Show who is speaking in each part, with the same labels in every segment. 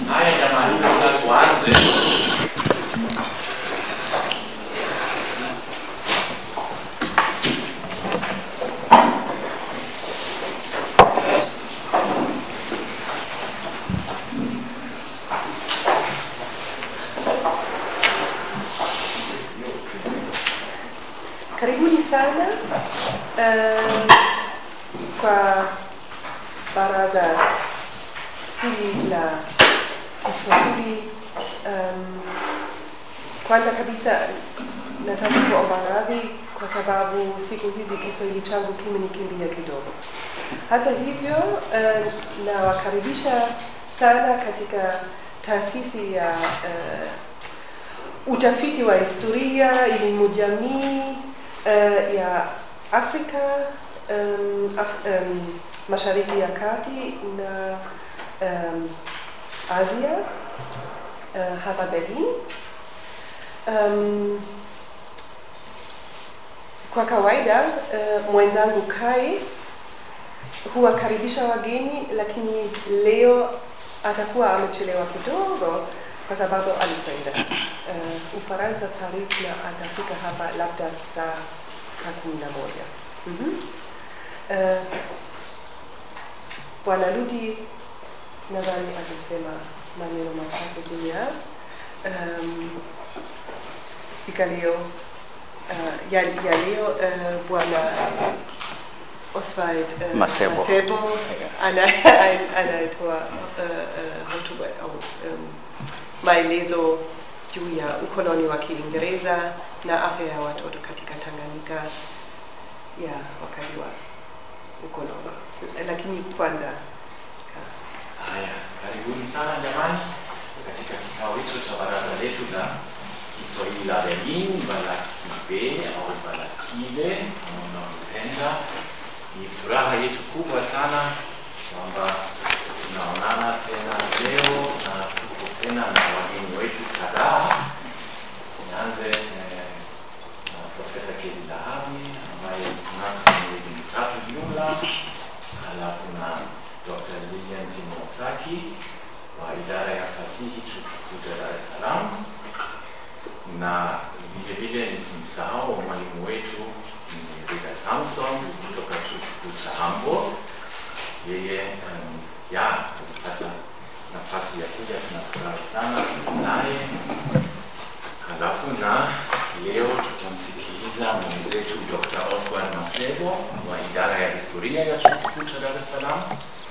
Speaker 1: Haya jamani, kabla tuanze,
Speaker 2: Karibuni sana um, kwa baraza hili la Kiswahili. Um, kwanza kabisa nataka kuomba radhi kwa sababu siku hizi Kiswahili changu kimenikimbia kidogo. Hata hivyo uh, nawakaribisha sana katika taasisi ya uh, utafiti wa historia, elimu jamii uh, ya Afrika um, Af um, Mashariki ya Kati na um, Asia uh, hapa Berlin. Um, kwa kawaida uh, mwenzangu Kai huwakaribisha wageni, lakini leo atakuwa amechelewa kidogo kwa sababu alikwenda uh, Ufaransa Paris na atafika hapa labda saa saa kumi na moja. Mhm. Uh, Bwana Ludi nadhani alisema maneno machache juu ya um, spika leo uh, ya, ya leo uh, Bwana Oswald uh,
Speaker 3: Masebo.
Speaker 2: Masebo ana- anayetoa uh, uh, hotuba au um, maelezo juu ya ukoloni wa Kiingereza na afya ya watoto katika Tanganyika ya wakati wa ukoloni. Lakini kwanza
Speaker 1: haya karibuni sana jamani katika kikao hicho cha baraza letu la Kiswahili la Berlin, Balakibe au Balakive kama unavyopenda. Ni furaha yetu kubwa sana kwamba tunaonana tena leo na tuko tena na wageni wetu kadhaa. Nianze eh, na Profesa Kezi Dhahabi ambaye tunaanza kwa miezi mitatu jumla, halafu na Dr. Lilian Timosaki wa idara ya fasihi chuo kikuu cha Dar es Salaam, na vile vile nisimsahau mwalimu wetu Mzee Rita Samson kutoka chuo kikuu cha Hamburg. Yeye um, ya kupata nafasi ya kuja, tunafurahi sana naye. Halafu na leo tutamsikiliza mwenzetu Dr. Oswald Masebo wa idara ya historia ya chuo kikuu cha Dar es Salaam.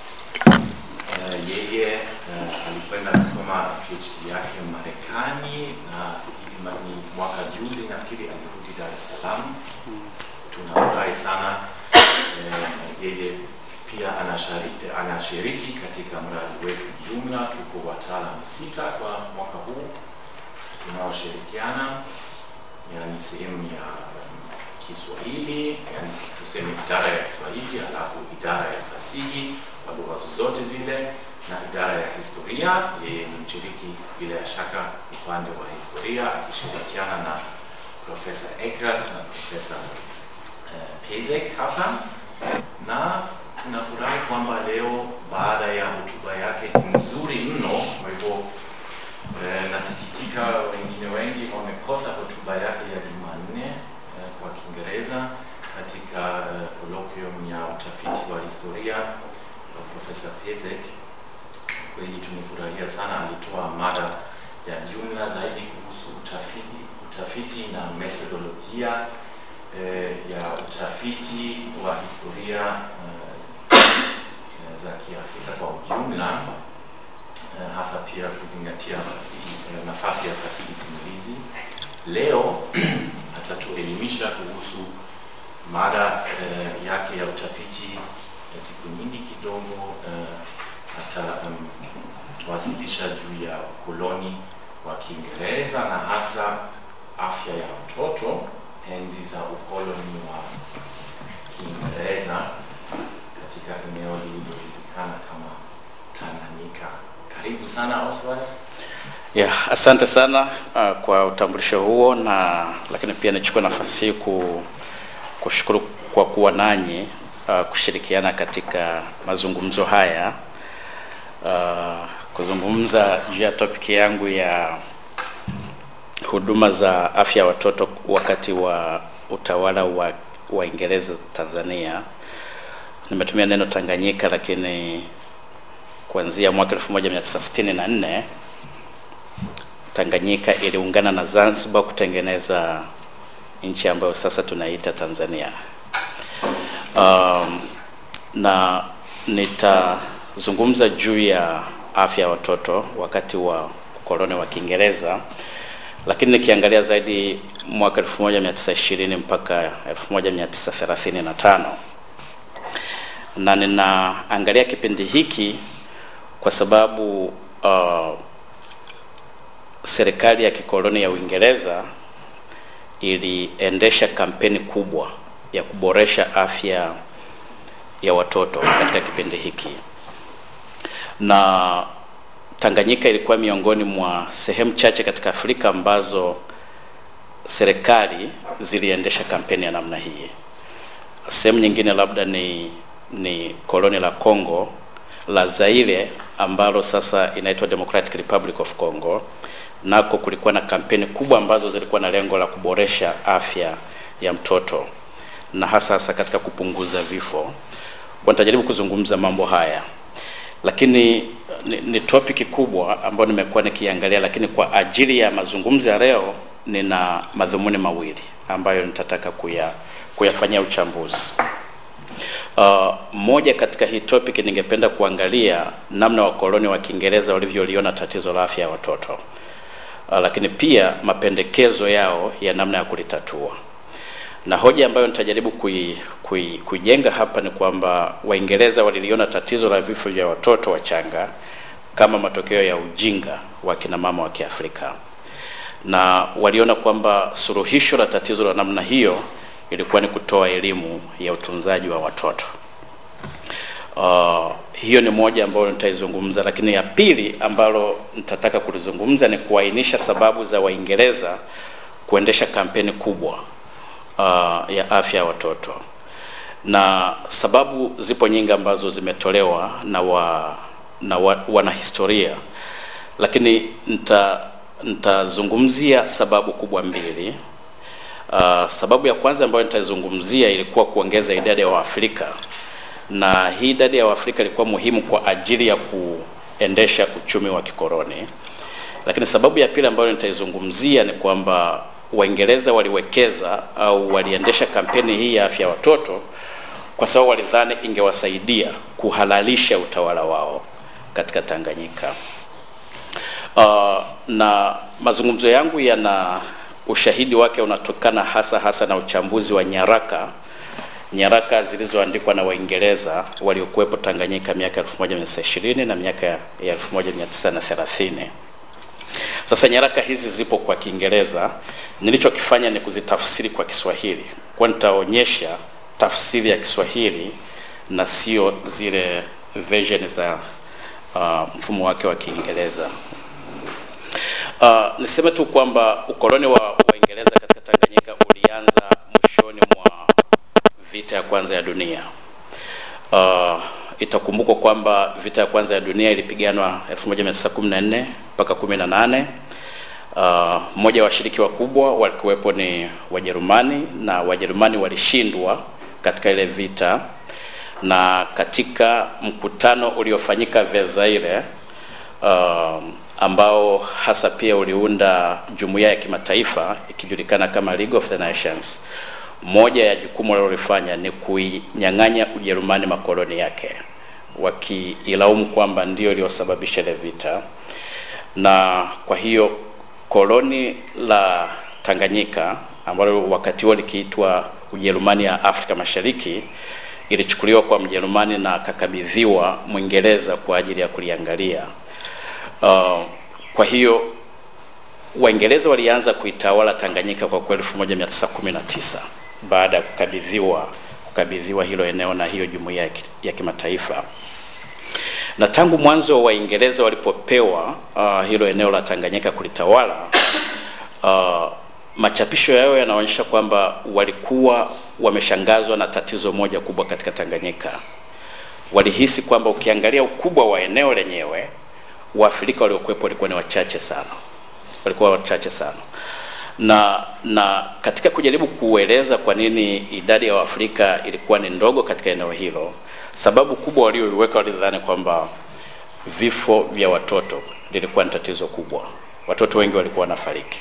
Speaker 1: Uh, yeye uh, alikwenda kusoma PhD yake Marekani na hivi ma- ni mwaka juzi nafikiri alirudi Dar es Salaam. Tunafurahi sana eh, yeye pia anashari- anashiriki katika mradi wetu jumla. Tuko wataalam sita kwa mwaka huu tunaoshirikiana, yani sehemu ya um, Kiswahili, yani tuseme idara ya Kiswahili, alafu idara ya fasihi kwa lugha zozote zile na idara ya historia. Yeye ni mshiriki bila ya shaka upande wa historia akishirikiana na Profesa Eckert na Profesa eh, Pezek hapa, na tunafurahi kwamba leo baada ya hotuba yake nzuri mno, kwa hivyo eh, nasikitika wengine wengi wamekosa hotuba yake ya Jumanne eh, kwa Kiingereza katika eh, colloquium ya utafiti wa historia wa Profesa Pezek. Kweli tumefurahia sana, alitoa mada ya jumla zaidi kuhusu utafiti, utafiti na methodolojia eh, ya utafiti wa historia eh, za Kiafrika kwa ujumla eh, hasa pia kuzingatia fasihi, eh, nafasi ya fasihi simulizi. Leo atatuelimisha kuhusu mada eh, yake ya utafiti ya siku nyingi kidogo eh, atawasilisha juu ya ukoloni wa Kiingereza na hasa afya ya mtoto enzi za ukoloni wa Kiingereza katika eneo lililojulikana kama Tanganyika. Karibu sana Oswald.
Speaker 3: Ya, asante sana uh, kwa utambulisho huo na lakini pia nichukue nafasi hii ku, kushukuru kwa kuwa nanyi uh, kushirikiana katika mazungumzo haya uh, kuzungumza juu ya topic yangu ya huduma za afya ya watoto wakati wa utawala wa Waingereza Tanzania. Nimetumia neno Tanganyika, lakini kuanzia mwaka 1964 Tanganyika iliungana na Zanzibar kutengeneza nchi ambayo sasa tunaita Tanzania. Um, na nitazungumza juu ya afya ya watoto wakati wa ukoloni wa Kiingereza, lakini nikiangalia zaidi mwaka 1920 mpaka 1935 na ninaangalia kipindi hiki kwa sababu uh, serikali ya kikoloni ya Uingereza iliendesha kampeni kubwa ya kuboresha afya ya watoto katika kipindi hiki, na Tanganyika ilikuwa miongoni mwa sehemu chache katika Afrika ambazo serikali ziliendesha kampeni ya namna hii. Sehemu nyingine labda ni ni koloni la Congo la Zaire ambalo sasa inaitwa Democratic Republic of Congo, nako kulikuwa na kampeni kubwa ambazo zilikuwa na lengo la kuboresha afya ya mtoto na hasa hasa katika kupunguza vifo. Kwa nitajaribu kuzungumza mambo haya, lakini ni, ni topic kubwa ambayo nimekuwa nikiangalia, lakini kwa ajili ya mazungumzo ya leo nina madhumuni mawili ambayo nitataka kuya kuyafanyia uchambuzi. Uh, moja katika hii topic ningependa kuangalia namna wakoloni wa Kiingereza walivyoliona tatizo la afya ya watoto. Uh, lakini pia mapendekezo yao ya namna ya kulitatua. Na hoja ambayo nitajaribu kui, kui, kuijenga hapa ni kwamba Waingereza waliliona tatizo la vifo vya watoto wachanga kama matokeo ya ujinga wa kina mama wa Kiafrika. Na waliona kwamba suluhisho la tatizo la namna hiyo ilikuwa ni kutoa elimu ya utunzaji wa watoto. Uh, hiyo ni moja ambayo nitaizungumza, lakini ya pili ambalo nitataka kulizungumza ni kuainisha sababu za Waingereza kuendesha kampeni kubwa uh, ya afya ya watoto, na sababu zipo nyingi ambazo zimetolewa na wa, na wa, wanahistoria, lakini nita nitazungumzia sababu kubwa mbili. Uh, sababu ya kwanza ambayo nitazungumzia ilikuwa kuongeza idadi ya Waafrika, na hii idadi ya Waafrika ilikuwa muhimu kwa ajili ya kuendesha uchumi wa kikoloni. Lakini sababu ya pili ambayo nitaizungumzia ni kwamba Waingereza waliwekeza au waliendesha kampeni hii ya afya ya watoto kwa sababu walidhani ingewasaidia kuhalalisha utawala wao katika Tanganyika. Uh, na mazungumzo yangu yana ushahidi wake unatokana hasa hasa na uchambuzi wa nyaraka nyaraka zilizoandikwa na Waingereza waliokuwepo Tanganyika miaka 1920 na miaka ya 1930. Sasa nyaraka hizi zipo kwa Kiingereza. Nilichokifanya ni kuzitafsiri kwa Kiswahili, kwa nitaonyesha tafsiri ya Kiswahili na sio zile version za uh, mfumo wake wa Kiingereza. Uh, niseme tu kwamba ukoloni wa Waingereza katika Tanganyika ulianza mwishoni mwa vita ya kwanza ya dunia. Uh, itakumbukwa kwamba vita ya kwanza ya dunia ilipiganwa 1914 mpaka 18. Uh, mmoja wa washiriki wakubwa walikuwepo ni Wajerumani na Wajerumani walishindwa katika ile vita, na katika mkutano uliofanyika Versailles uh, ambao hasa pia uliunda jumuiya ya kimataifa ikijulikana kama League of the Nations. Moja ya jukumu walilofanya ni kuinyang'anya Ujerumani makoloni yake, wakiilaumu kwamba ndio iliyosababisha ile vita, na kwa hiyo koloni la Tanganyika ambalo wakati huo likiitwa Ujerumani ya Afrika Mashariki ilichukuliwa kwa Mjerumani na akakabidhiwa Mwingereza kwa ajili ya kuliangalia. Uh, kwa hiyo Waingereza walianza kuitawala Tanganyika kwa kweli 1919 baada ya kukabidhiwa kukabidhiwa hilo eneo na hiyo jumuiya ya kimataifa. Na tangu mwanzo Waingereza walipopewa uh, hilo eneo la Tanganyika kulitawala, uh, machapisho yao yanaonyesha kwamba walikuwa wameshangazwa na tatizo moja kubwa katika Tanganyika. Walihisi kwamba ukiangalia ukubwa wa eneo lenyewe Waafrika waliokuwepo walikuwa ni wachache sana, walikuwa wachache sana na na katika kujaribu kueleza kwa nini idadi ya Waafrika ilikuwa ni ndogo katika eneo hilo, sababu kubwa walioiweka walidhani kwamba vifo vya watoto lilikuwa ni tatizo kubwa. Watoto wengi walikuwa wanafariki,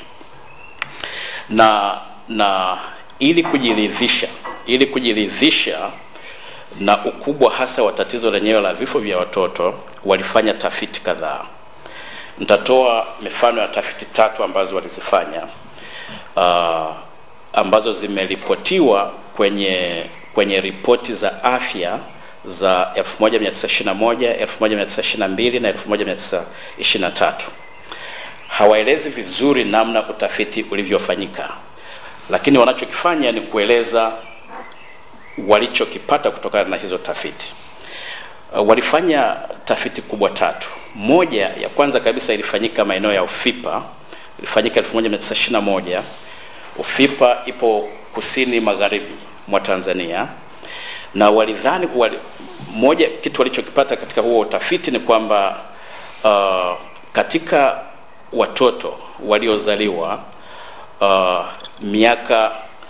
Speaker 3: na na ili kujiridhisha ili kujiridhisha na ukubwa hasa wa tatizo lenyewe la vifo vya watoto, walifanya tafiti kadhaa. Nitatoa mifano ya tafiti tatu ambazo walizifanya uh, ambazo zimeripotiwa kwenye kwenye ripoti za afya za 1921, 1922 na 1923. Hawaelezi vizuri namna utafiti ulivyofanyika, lakini wanachokifanya ni kueleza walichokipata kutokana na hizo tafiti. Uh, walifanya tafiti kubwa tatu. Moja ya kwanza kabisa ilifanyika maeneo ya Ufipa, ilifanyika 1921. Ufipa ipo kusini magharibi mwa Tanzania, na walidhani wali, moja kitu walichokipata katika huo utafiti ni kwamba uh, katika watoto waliozaliwa uh, miaka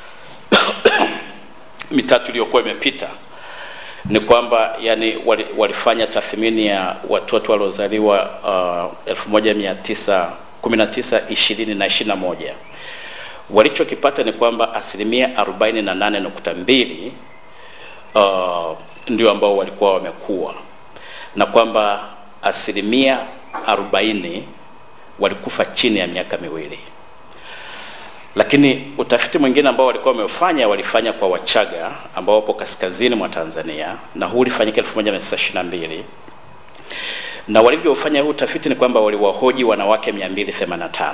Speaker 3: mitatu iliyokuwa imepita ni kwamba yani wali, walifanya tathmini ya watoto waliozaliwa uh, 1919 20 na 21 walichokipata ni kwamba asilimia 48.2 uh, ndio ambao walikuwa wamekuwa na kwamba asilimia 40 walikufa chini ya miaka miwili lakini utafiti mwingine ambao walikuwa wameufanya walifanya kwa Wachaga ambao wapo kaskazini mwa Tanzania na huu ulifanyika 1922 na walivyofanya huu utafiti ni kwamba waliwahoji wanawake 285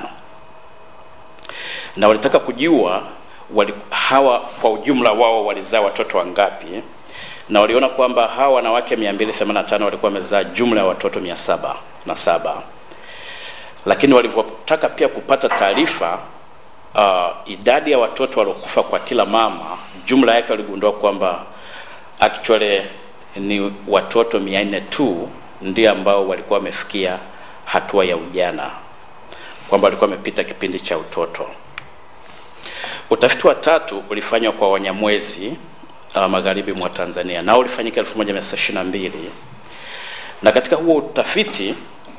Speaker 3: na walitaka kujua wali, hawa kwa ujumla wao walizaa watoto wangapi, na waliona kwamba hawa wanawake 285 walikuwa wamezaa jumla ya watoto 707 lakini walivyotaka pia kupata taarifa uh, idadi ya watoto waliokufa kwa kila mama, jumla yake waligundua kwamba actually ni watoto 400 tu ndio ambao walikuwa wamefikia hatua ya ujana, kwamba walikuwa wamepita kipindi cha utoto. Utafiti wa tatu ulifanywa kwa Wanyamwezi uh, magharibi mwa Tanzania, nao ulifanyika 1922 na katika huo utafiti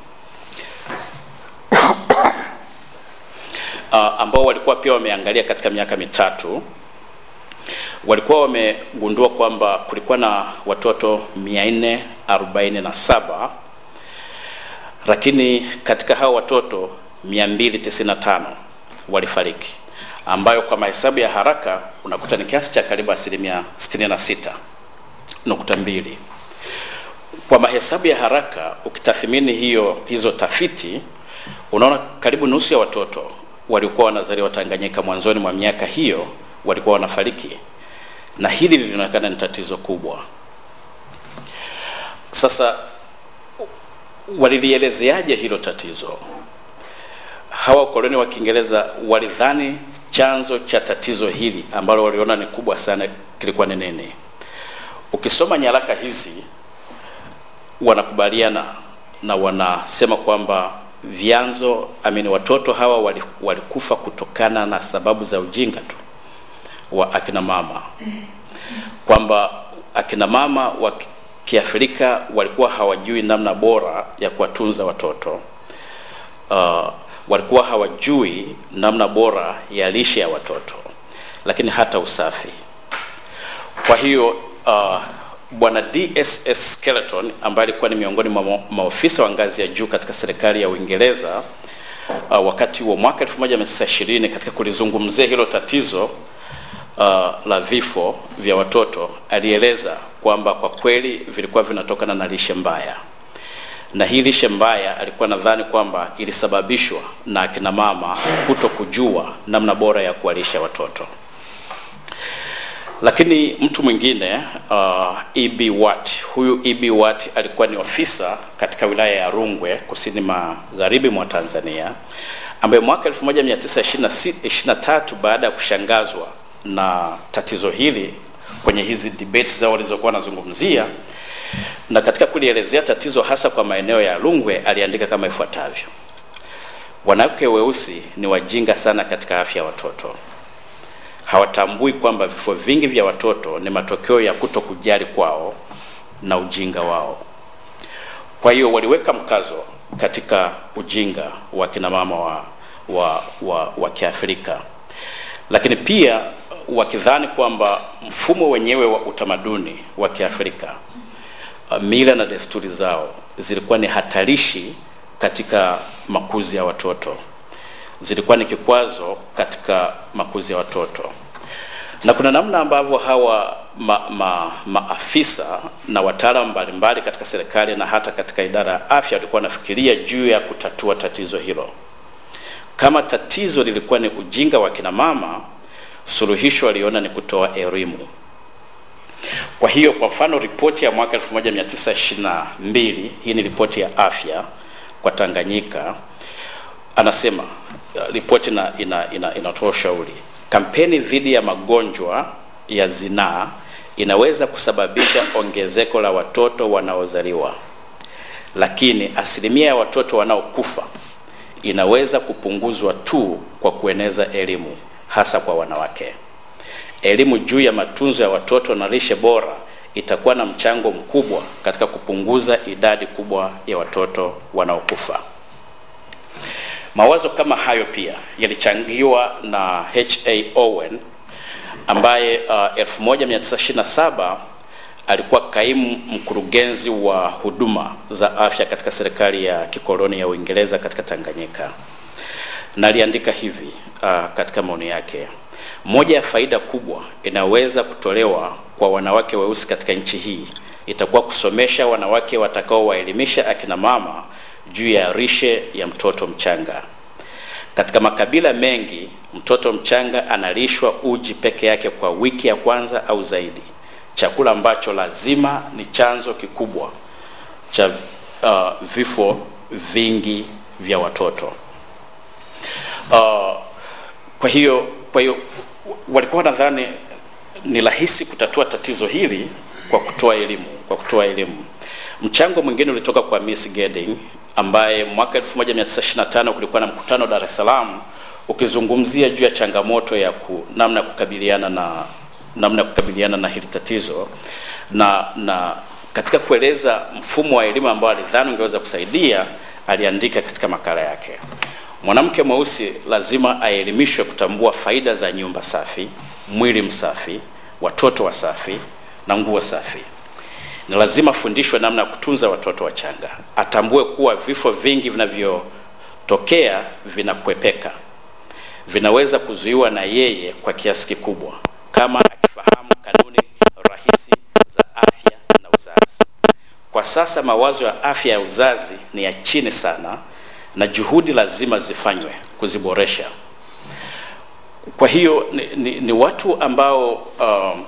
Speaker 3: uh, ambao walikuwa pia wameangalia katika miaka mitatu, walikuwa wamegundua kwamba kulikuwa na watoto 447 lakini katika hao watoto 295 walifariki, ambayo kwa mahesabu ya haraka unakuta ni kiasi cha karibu asilimia 66 nukta mbili. Kwa mahesabu ya haraka ukitathmini hiyo hizo tafiti, unaona karibu nusu ya watoto walikuwa wanazaliwa Tanganyika mwanzoni mwa miaka hiyo walikuwa wanafariki, na hili lilionekana ni tatizo kubwa. Sasa walilielezeaje hilo tatizo? Hawa wakoloni wa Kiingereza walidhani chanzo cha tatizo hili ambalo waliona ni kubwa sana kilikuwa ni nini? Ukisoma nyaraka hizi wanakubaliana na wanasema kwamba vyanzo amini, watoto hawa walikufa kutokana na sababu za ujinga tu wa akina mama, kwamba akina mama wa Kiafrika walikuwa hawajui namna bora ya kuwatunza watoto uh, walikuwa hawajui namna bora ya lishe ya watoto, lakini hata usafi. Kwa hiyo uh, Bwana DSS Skeleton ambaye alikuwa ni miongoni mwa maofisa wa ngazi ya juu katika serikali ya Uingereza uh, wakati wa mwaka 1920 katika kulizungumzia hilo tatizo uh, la vifo vya watoto, alieleza kwamba kwa kweli vilikuwa vinatokana na lishe mbaya, na hii lishe mbaya alikuwa nadhani kwamba ilisababishwa na akina mama kuto kujua namna bora ya kuwalisha watoto. Lakini mtu mwingine uh, E.B. Watt, huyu E.B. Watt alikuwa ni ofisa katika wilaya ya Rungwe kusini magharibi mwa Tanzania, ambaye mwaka 1923 baada ya kushangazwa na tatizo hili kwenye hizi debates zao walizokuwa wanazungumzia, na katika kulielezea tatizo hasa kwa maeneo ya Rungwe aliandika kama ifuatavyo: wanawake weusi ni wajinga sana katika afya ya watoto. Hawatambui kwamba vifo vingi vya watoto ni matokeo ya kuto kujali kwao na ujinga wao. Kwa hiyo waliweka mkazo katika ujinga wa kina mama wa, wa, wa, wa Kiafrika, lakini pia wakidhani kwamba mfumo wenyewe wa utamaduni wa Kiafrika, uh, mila na desturi zao zilikuwa ni hatarishi katika makuzi ya watoto, zilikuwa ni kikwazo katika makuzi ya watoto, na kuna namna ambavyo hawa ma, ma, maafisa na wataalamu mbalimbali katika serikali na hata katika idara ya afya walikuwa wanafikiria juu ya kutatua tatizo hilo. Kama tatizo lilikuwa ni ujinga wa kina mama, suluhisho waliona ni kutoa elimu. Kwa hiyo kwa mfano ripoti ya mwaka 1922 hii ni ripoti ya afya kwa Tanganyika, anasema uh, ripoti ina, ina, ina, inatoa ushauri kampeni dhidi ya magonjwa ya zinaa inaweza kusababisha ongezeko la watoto wanaozaliwa, lakini asilimia ya watoto wanaokufa inaweza kupunguzwa tu kwa kueneza elimu, hasa kwa wanawake. Elimu juu ya matunzo ya watoto na lishe bora itakuwa na mchango mkubwa katika kupunguza idadi kubwa ya watoto wanaokufa. Mawazo kama hayo pia yalichangiwa na H.A. Owen ambaye uh, 1927 alikuwa kaimu mkurugenzi wa huduma za afya katika serikali ya kikoloni ya Uingereza katika Tanganyika, na aliandika hivi uh, katika maoni yake: moja ya faida kubwa inaweza kutolewa kwa wanawake weusi katika nchi hii itakuwa kusomesha wanawake watakaowaelimisha akina mama juu ya lishe ya mtoto mchanga. Katika makabila mengi, mtoto mchanga analishwa uji peke yake kwa wiki ya kwanza au zaidi, chakula ambacho lazima ni chanzo kikubwa cha uh, vifo vingi vya watoto. Uh, kwa hiyo kwa hiyo walikuwa nadhani ni rahisi kutatua tatizo hili kwa kutoa elimu, kwa kutoa elimu. Mchango mwingine ulitoka kwa Miss Gidding ambaye mwaka 1925 kulikuwa na mkutano Dar es Salaam ukizungumzia juu ya changamoto ya ku, namna ya kukabiliana na namna ya kukabiliana na hili tatizo na na katika kueleza mfumo wa elimu ambao alidhani ungeweza kusaidia, aliandika katika makala yake, mwanamke mweusi lazima aelimishwe kutambua faida za nyumba safi, mwili msafi, watoto wasafi na nguo safi. Ni lazima afundishwe namna ya kutunza watoto wachanga, atambue kuwa vifo vingi vinavyotokea vinakwepeka, vinaweza kuzuiwa na yeye kwa kiasi kikubwa kama akifahamu kanuni rahisi za afya na uzazi. Kwa sasa mawazo ya afya ya uzazi ni ya chini sana na juhudi lazima zifanywe kuziboresha. Kwa hiyo ni, ni, ni watu ambao um,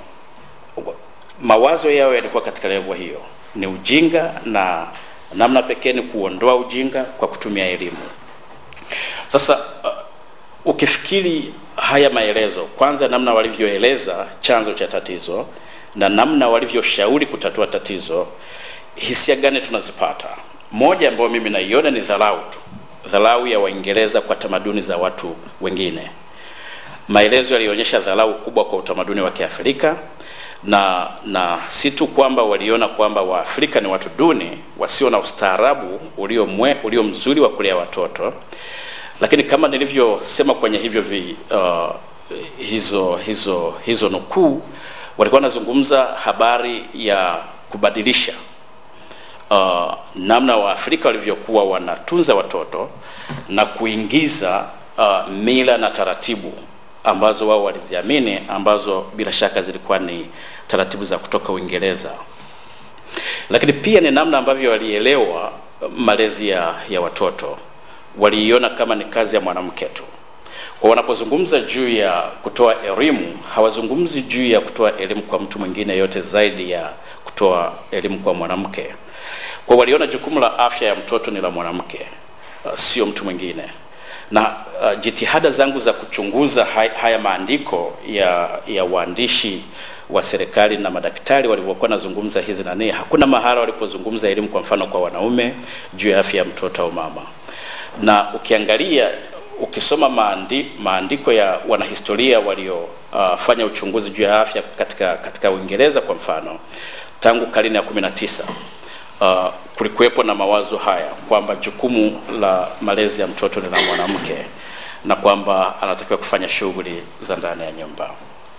Speaker 3: mawazo yao yalikuwa katika levo hiyo, ni ujinga na namna pekee ni kuondoa ujinga kwa kutumia elimu. Sasa uh, ukifikiri haya maelezo, kwanza namna walivyoeleza chanzo cha tatizo na namna walivyoshauri kutatua tatizo, hisia gani tunazipata? Moja ambayo mimi naiona ni dharau tu, dharau ya Waingereza kwa tamaduni za watu wengine. Maelezo yalionyesha dharau kubwa kwa utamaduni wa Kiafrika na na si tu kwamba waliona kwamba Waafrika ni watu duni wasio na ustaarabu ulio mwe, ulio mzuri wa kulea watoto, lakini kama nilivyosema kwenye hivyo vi, uh, hizo hizo hizo nukuu, walikuwa wanazungumza habari ya kubadilisha uh, namna Waafrika walivyokuwa wanatunza watoto na kuingiza uh, mila na taratibu ambazo wao waliziamini ambazo bila shaka zilikuwa ni taratibu za kutoka Uingereza, lakini pia ni namna ambavyo walielewa malezi ya, ya watoto. Waliiona kama ni kazi ya mwanamke tu. Kwa wanapozungumza juu ya kutoa elimu, hawazungumzi juu ya kutoa elimu kwa mtu mwingine yote zaidi ya kutoa elimu kwa mwanamke. Kwa waliona jukumu la afya ya mtoto ni la mwanamke, uh, sio mtu mwingine na uh, jitihada zangu za kuchunguza haya, haya maandiko ya, ya waandishi wa serikali na madaktari walivyokuwa nazungumza hizi nani, hakuna mahala walipozungumza elimu, kwa mfano kwa wanaume juu ya afya ya mtoto au mama. Na ukiangalia ukisoma maandi, maandiko ya wanahistoria waliofanya uh, uchunguzi juu ya afya katika katika Uingereza kwa mfano, tangu karne ya 19 uh, kulikuwepo na mawazo haya kwamba jukumu la malezi ya mtoto ni la mwanamke na kwamba anatakiwa kufanya shughuli za ndani ya nyumba.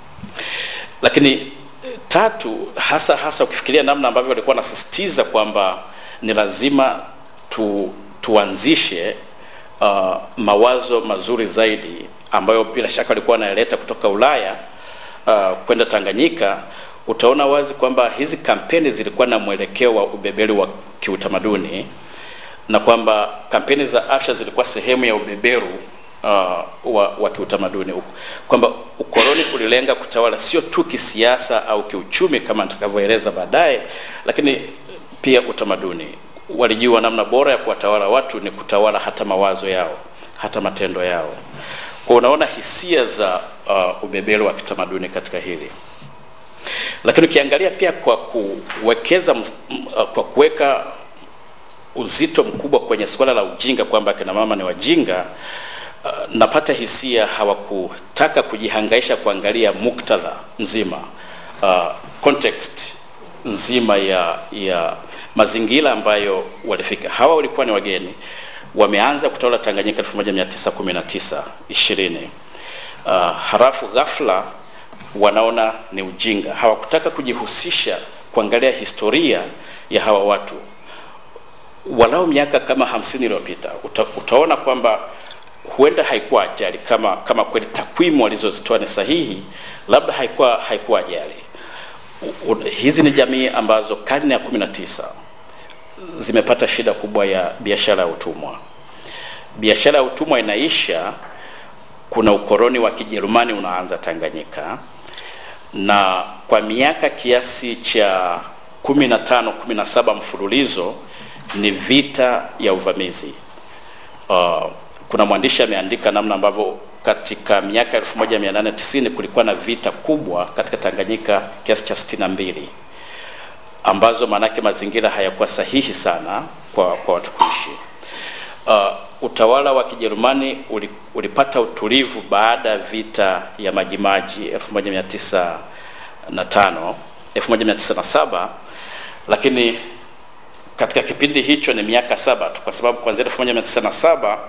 Speaker 3: Lakini tatu, hasa hasa ukifikiria namna ambavyo walikuwa wanasisitiza kwamba ni lazima tu, tuanzishe uh, mawazo mazuri zaidi ambayo bila shaka walikuwa wanayaleta kutoka Ulaya uh, kwenda Tanganyika, utaona wazi kwamba hizi kampeni zilikuwa na mwelekeo wa ubeberu wa kiutamaduni na kwamba kampeni za afya zilikuwa sehemu ya ubeberu uh, wa, wa kiutamaduni, kwamba ukoloni ulilenga kutawala sio tu kisiasa au kiuchumi kama nitakavyoeleza baadaye, lakini pia utamaduni. Walijua namna bora ya kuwatawala watu ni kutawala hata mawazo yao, hata matendo yao. Kwa unaona hisia za uh, ubeberu wa kitamaduni katika hili lakini ukiangalia pia kwa kuwekeza kwa kuweka uzito mkubwa kwenye suala la ujinga kwamba kina mama ni wajinga uh, napata hisia hawakutaka kujihangaisha kuangalia muktadha nzima uh, context nzima ya ya mazingira ambayo walifika. Hawa walikuwa ni wageni, wameanza kutawala Tanganyika 1919 20 uh, halafu ghafla wanaona ni ujinga. Hawakutaka kujihusisha kuangalia historia ya hawa watu walau miaka kama hamsini iliyopita. Uta, utaona kwamba huenda haikuwa ajali kama kama kweli takwimu walizozitoa ni sahihi, labda haikuwa haikuwa ajali. U, u, hizi ni jamii ambazo karne ya 19 zimepata shida kubwa ya biashara ya utumwa. Biashara ya utumwa inaisha, kuna ukoloni wa Kijerumani unaanza Tanganyika na kwa miaka kiasi cha 15 17 mfululizo ni vita ya uvamizi. Uh, kuna mwandishi ameandika namna ambavyo katika miaka 1890 kulikuwa na vita kubwa katika Tanganyika kiasi cha 62 ambazo maanake mazingira hayakuwa sahihi sana kwa, kwa watu kuishi. Uh, utawala wa Kijerumani ulipata utulivu baada ya vita ya Majimaji 1905 1907, lakini katika kipindi hicho ni miaka saba tu, kwa sababu kuanzia 1907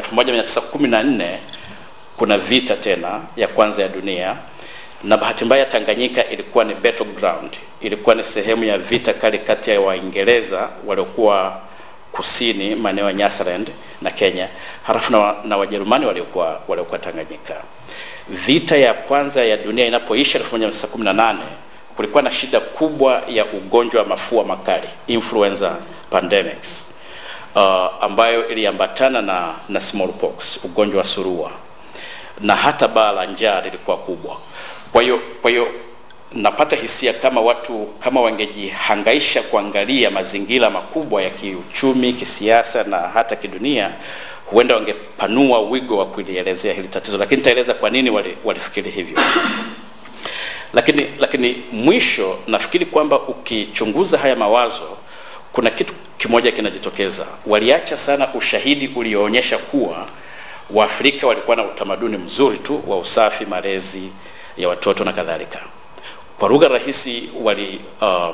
Speaker 3: 1914 kuna vita tena ya kwanza ya dunia, na bahati mbaya Tanganyika ilikuwa ni battleground, ilikuwa ni sehemu ya vita kali kati ya Waingereza waliokuwa kusini maeneo ya Nyasaland na Kenya, halafu na, na Wajerumani waliokuwa waliokuwa Tanganyika. Vita ya kwanza ya dunia inapoisha 1918 kulikuwa na shida kubwa ya ugonjwa wa mafua makali influenza pandemics, uh, ambayo iliambatana na, na smallpox ugonjwa wa surua na hata baa la njaa lilikuwa kubwa. Kwa hiyo kwa hiyo napata hisia kama watu kama wangejihangaisha kuangalia mazingira makubwa ya kiuchumi, kisiasa na hata kidunia, huenda wangepanua wigo wa kulielezea hili tatizo, lakini nitaeleza kwa nini wali, walifikiri hivyo. Lakini lakini mwisho nafikiri kwamba ukichunguza haya mawazo, kuna kitu kimoja kinajitokeza. Waliacha sana ushahidi ulioonyesha kuwa Waafrika walikuwa na utamaduni mzuri tu wa usafi, malezi ya watoto na kadhalika. Kwa lugha rahisi wali uh,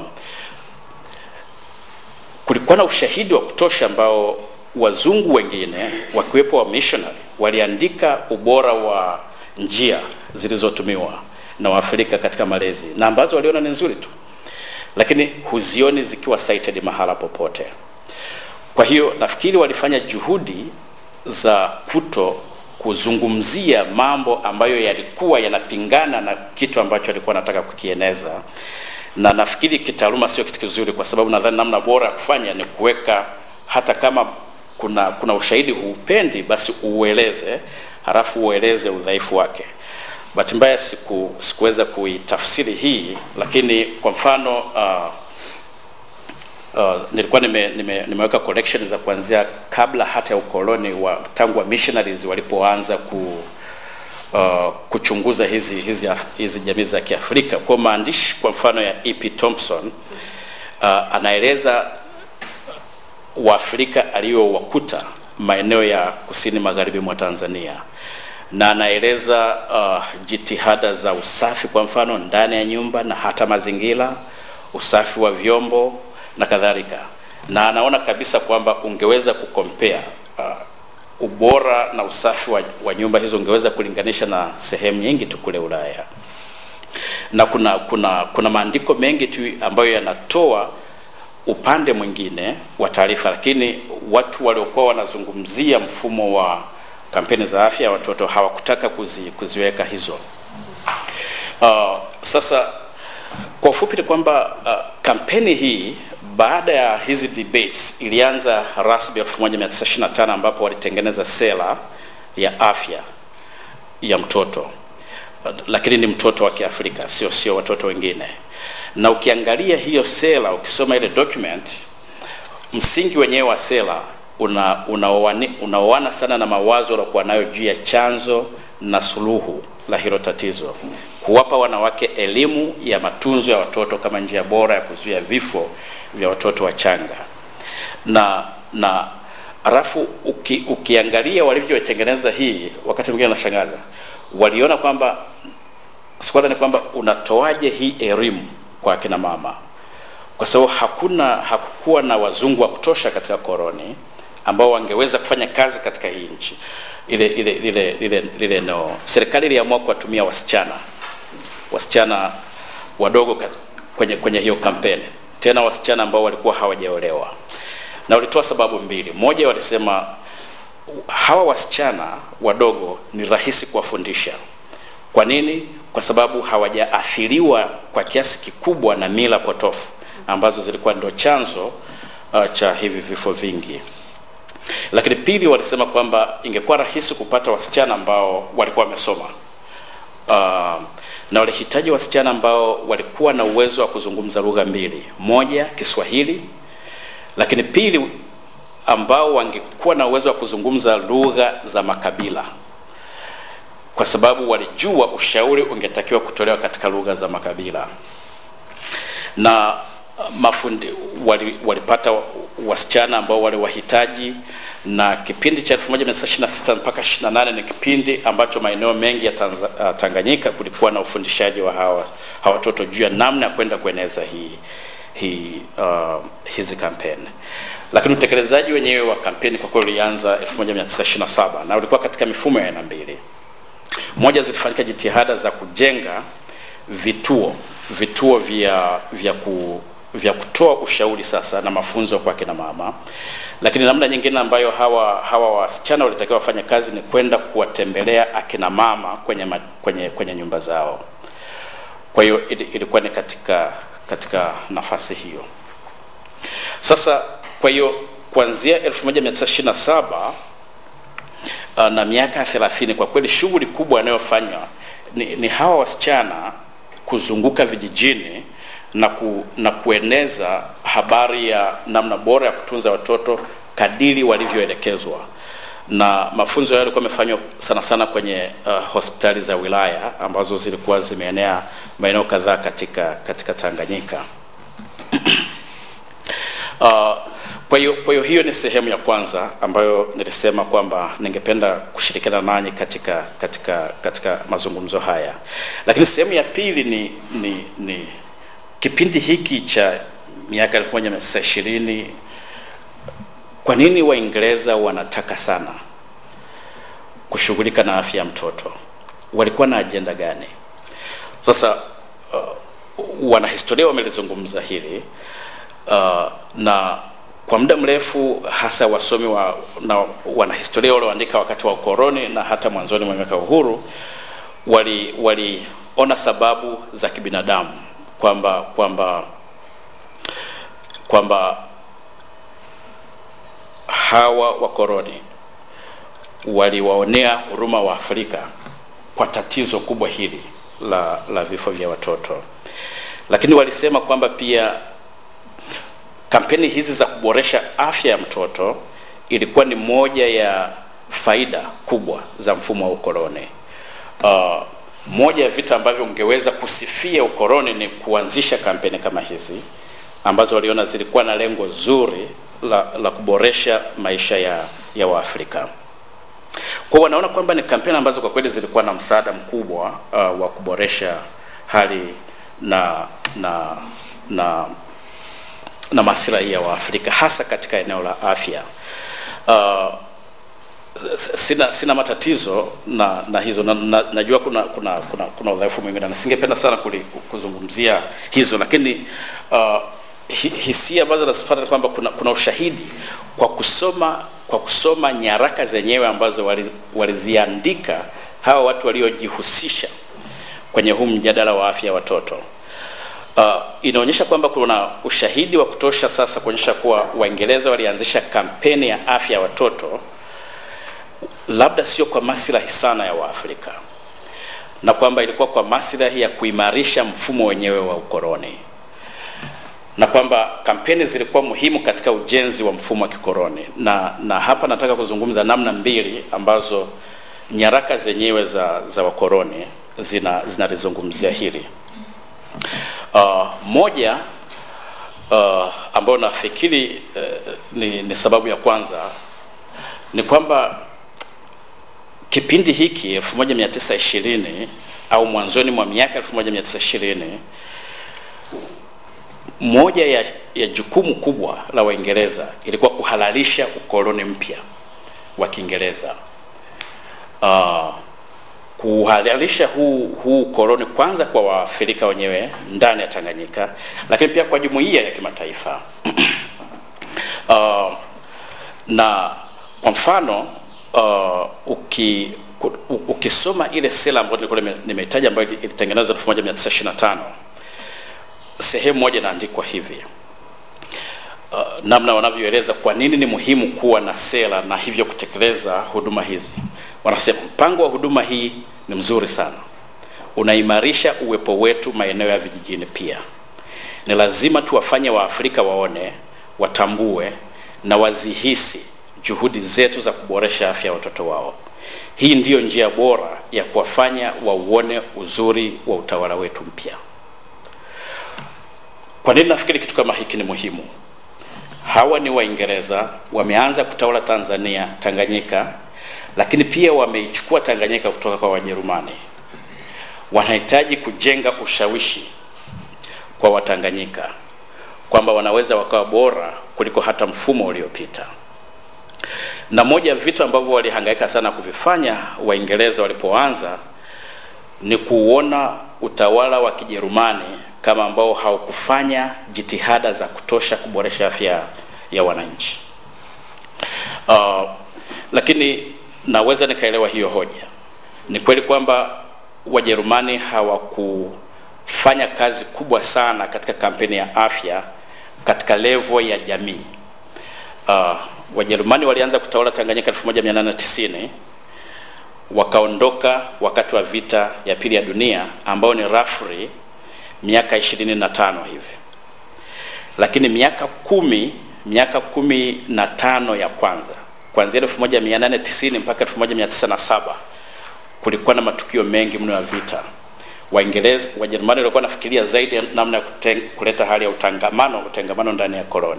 Speaker 3: kulikuwa na ushahidi wa kutosha ambao wazungu wengine wakiwepo wa missionary waliandika ubora wa njia zilizotumiwa na Waafrika katika malezi na ambazo waliona ni nzuri tu, lakini huzioni zikiwa cited mahala popote. Kwa hiyo nafikiri walifanya juhudi za kuto kuzungumzia mambo ambayo yalikuwa yanapingana na kitu ambacho alikuwa anataka kukieneza, na nafikiri kitaaluma sio kitu kizuri, kwa sababu nadhani namna bora ya kufanya ni kuweka, hata kama kuna kuna ushahidi huupendi, basi ueleze, halafu ueleze udhaifu wake. Bahati mbaya siku sikuweza kuitafsiri hii, lakini kwa mfano uh, Uh, nilikuwa nime, nime, nimeweka collection za kuanzia kabla hata ya ukoloni wa tangu wa missionaries walipoanza ku, uh, kuchunguza hizi, hizi, Af- hizi jamii za Kiafrika. Kwa maandishi kwa mfano ya E.P. Thompson uh, anaeleza Waafrika aliyowakuta maeneo ya kusini magharibi mwa Tanzania na anaeleza uh, jitihada za usafi kwa mfano ndani ya nyumba na hata mazingira, usafi wa vyombo na kadhalika, na anaona kabisa kwamba ungeweza kukompea uh, ubora na usafi wa, wa nyumba hizo ungeweza kulinganisha na sehemu nyingi tu kule Ulaya na kuna kuna kuna maandiko mengi tu ambayo yanatoa upande mwingine wa taarifa, lakini watu waliokuwa wanazungumzia mfumo wa kampeni za afya ya watoto hawakutaka kuzi, kuziweka hizo. Uh, sasa kwa ufupi ni kwamba uh, kampeni hii baada ya hizi debates ilianza rasmi 1925 ambapo walitengeneza sera ya afya ya mtoto lakini ni mtoto wa Kiafrika, sio sio watoto wengine. Na ukiangalia hiyo sera, ukisoma ile document, msingi wenyewe wa sera una unaoani- unaoana sana na mawazo waliokuwa nayo juu ya chanzo na suluhu la hilo tatizo, kuwapa wanawake elimu ya matunzo ya watoto kama njia bora ya kuzuia vifo vya watoto wachanga na na alafu uki, ukiangalia walivyotengeneza hii, wakati mwingine nashangaza, waliona kwamba swala ni kwamba unatoaje hii elimu kwa akina mama, kwa sababu hakuna hakukuwa na wazungu wa kutosha katika koloni ambao wangeweza kufanya kazi katika hii nchi ile ile ile ile, ile no. Serikali iliamua kuwatumia wasichana wasichana wadogo kat- kwenye kwenye hiyo kampeni, tena wasichana ambao walikuwa hawajaolewa, na walitoa sababu mbili. Moja, walisema hawa wasichana wadogo ni rahisi kuwafundisha. Kwa nini? Kwa sababu hawajaathiriwa kwa kiasi kikubwa na mila potofu ambazo zilikuwa ndio chanzo uh, cha hivi vifo vingi. Lakini pili, walisema kwamba ingekuwa rahisi kupata wasichana ambao walikuwa wamesoma uh, na walihitaji wasichana ambao walikuwa na uwezo wa kuzungumza lugha mbili, moja Kiswahili, lakini pili ambao wangekuwa na uwezo wa kuzungumza lugha za makabila, kwa sababu walijua ushauri ungetakiwa kutolewa katika lugha za makabila na uh, mafundi wali, walipata wasichana ambao waliwahitaji na kipindi cha 1926 mpaka 28 ni kipindi ambacho maeneo mengi ya Tanza, uh, Tanganyika kulikuwa na ufundishaji wa hawa hawa watoto juu ya namna ya kwenda kueneza hii hii uh, hizi kampeni, lakini utekelezaji wenyewe wa kampeni kwa kweli ulianza 1927 na ulikuwa katika mifumo ya aina mbili. Moja, zilifanyika jitihada za kujenga vituo vituo vya vya ku vya kutoa ushauri sasa na mafunzo kwa kina mama, lakini namna nyingine ambayo hawa hawa wasichana walitakiwa wafanye kazi ni kwenda kuwatembelea akina mama kwenye, ma, kwenye, kwenye nyumba zao. Kwa hiyo ili- ilikuwa ni katika katika nafasi hiyo. Sasa kwa hiyo kuanzia 1927 uh, na miaka 30 kwa kweli shughuli kubwa inayofanywa ni, ni hawa wasichana kuzunguka vijijini na, ku, na kueneza habari ya namna bora ya kutunza watoto kadiri walivyoelekezwa na mafunzo hayo yalikuwa yamefanywa sana sana kwenye uh, hospitali za wilaya ambazo zilikuwa zimeenea maeneo kadhaa katika katika Tanganyika. Uh, kwa hiyo kwa hiyo hiyo ni sehemu ya kwanza ambayo nilisema kwamba ningependa kushirikiana nanyi katika katika katika mazungumzo haya, lakini sehemu ya pili ni ni, ni kipindi hiki cha miaka 1920 kwa nini Waingereza wanataka sana kushughulika na afya ya mtoto? Walikuwa na ajenda gani? Sasa uh, wanahistoria wamelizungumza hili uh, na kwa muda mrefu hasa wasomi wa, na wanahistoria walioandika wakati wa ukoloni na hata mwanzoni mwa miaka ya uhuru wali waliona sababu za kibinadamu kwamba kwamba kwamba hawa wakoloni waliwaonea huruma wa Afrika kwa tatizo kubwa hili la, la vifo vya watoto, lakini walisema kwamba pia kampeni hizi za kuboresha afya ya mtoto ilikuwa ni moja ya faida kubwa za mfumo wa ukoloni. uh, moja ya vitu ambavyo ungeweza kusifia ukoloni ni kuanzisha kampeni kama hizi ambazo waliona zilikuwa na lengo zuri la, la kuboresha maisha ya, ya Waafrika. Kwa wanaona kwamba ni kampeni ambazo kwa kweli zilikuwa na msaada mkubwa uh, wa kuboresha hali na na na na maslahi ya Waafrika hasa katika eneo la afya. Uh, sina sina matatizo na na hizo na, na, najua kuna kuna kuna, kuna udhaifu mwingine na singependa sana kuli, kuzungumzia hizo lakini uh, hi, hisia ambazo nazipata ni kwamba kuna, kuna ushahidi kwa kusoma kwa kusoma nyaraka zenyewe ambazo wali- waliziandika hawa watu waliojihusisha kwenye huu mjadala wa afya ya watoto uh, inaonyesha kwamba kuna ushahidi wa kutosha sasa kuonyesha kuwa Waingereza walianzisha kampeni ya afya ya watoto labda sio kwa maslahi sana ya Waafrika na kwamba ilikuwa kwa maslahi ya kuimarisha mfumo wenyewe wa ukoloni na kwamba kampeni zilikuwa muhimu katika ujenzi wa mfumo wa kikoloni na, na hapa nataka kuzungumza namna mbili ambazo nyaraka zenyewe za, za wakoloni zina zinalizungumzia hili. Uh, moja uh, ambayo nafikiri uh, ni, ni sababu ya kwanza ni kwamba kipindi hiki 1920 au mwanzoni mwa miaka 1920 moja ya, ya jukumu kubwa la Waingereza ilikuwa kuhalalisha ukoloni mpya wa Kiingereza. Uh, kuhalalisha huu huu ukoloni kwanza kwa Waafrika wenyewe ndani ya Tanganyika, lakini pia kwa jumuiya ya kimataifa. uh, na kwa mfano uh, uki, ku- ukisoma ile sera ambayo nilikuwa nime- nimeitaja ambayo ili- ilitengenezwa 1925 sehemu moja inaandikwa hivi uh, namna wanavyoeleza kwa nini ni muhimu kuwa na sera na hivyo kutekeleza huduma hizi. Wanasema mpango wa huduma hii ni mzuri sana, unaimarisha uwepo wetu maeneo ya vijijini. Pia ni lazima tuwafanye Waafrika waone, watambue na wazihisi juhudi zetu za kuboresha afya ya watoto wao. Hii ndiyo njia bora ya kuwafanya wauone uzuri wa utawala wetu mpya. Kwa nini nafikiri kitu kama hiki ni muhimu? Hawa ni Waingereza, wameanza kutawala Tanzania, Tanganyika, lakini pia wameichukua Tanganyika kutoka kwa Wajerumani. Wanahitaji kujenga ushawishi kwa Watanganyika kwamba wanaweza wakawa bora kuliko hata mfumo uliopita. Na moja ya vitu ambavyo walihangaika sana kuvifanya Waingereza walipoanza ni kuona utawala wa Kijerumani kama ambao haukufanya jitihada za kutosha kuboresha afya ya wananchi. Uh, lakini naweza nikaelewa hiyo hoja. Ni kweli kwamba Wajerumani hawakufanya kazi kubwa sana katika kampeni ya afya katika levo ya jamii. Uh, Wajerumani walianza kutawala Tanganyika 1890 wakaondoka wakati wa vita ya pili ya dunia ambao ni roughly miaka 25 hivi, lakini miaka kumi miaka kumi na tano ya kwanza kuanzia 1890 mpaka 1907 kulikuwa na matukio mengi mno ya vita. Waingereza, Wajerumani walikuwa nafikiria zaidi namna ya kuten- kuleta hali ya utangamano utengamano ndani ya koloni.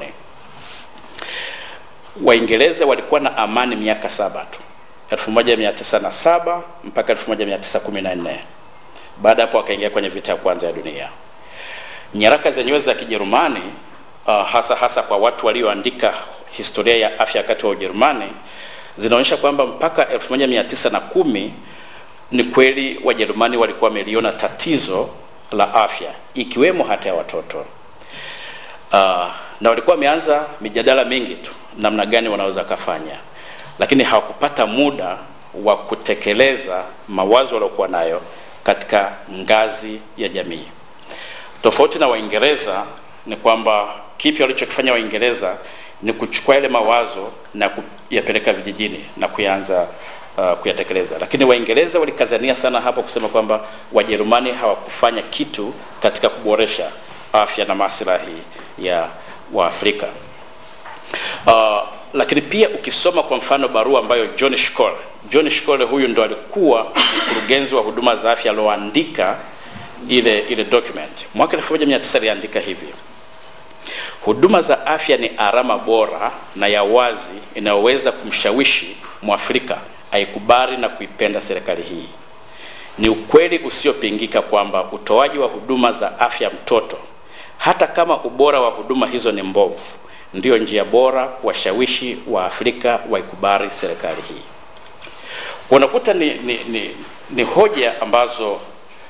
Speaker 3: Waingereza walikuwa na amani miaka saba tu 1907 mpaka 1914. Baada ya hapo wakaingia kwenye vita ya kwanza ya dunia. Nyaraka zenyewe za Kijerumani uh, hasa hasa kwa watu walioandika historia ya afya wakati wa Ujerumani zinaonyesha kwamba mpaka 1910 ni kweli Wajerumani walikuwa wameliona tatizo la afya ikiwemo hata ya watoto. Uh, na walikuwa wameanza mijadala mingi tu namna gani wanaweza kafanya, lakini hawakupata muda wa kutekeleza mawazo waliokuwa nayo katika ngazi ya jamii. Tofauti na Waingereza ni kwamba kipi walichokifanya Waingereza ni kuchukua yale mawazo na kuyapeleka vijijini na kuyaanza uh, kuyatekeleza, lakini Waingereza walikazania sana hapo kusema kwamba Wajerumani hawakufanya kitu katika kuboresha afya na maslahi ya Waafrika. Uh, lakini pia ukisoma kwa mfano barua ambayo John Schkole, John Schkole huyu ndo alikuwa mkurugenzi wa huduma za afya alioandika ile ile document mwaka 1900 aliandika hivi: huduma za afya ni alama bora na ya wazi inayoweza kumshawishi Mwafrika aikubali na kuipenda serikali hii. Ni ukweli usiopingika kwamba utoaji wa huduma za afya mtoto, hata kama ubora wa huduma hizo ni mbovu, ndiyo njia bora kuwashawishi wa Afrika waikubali serikali hii. Unakuta ni, ni, ni, ni hoja ambazo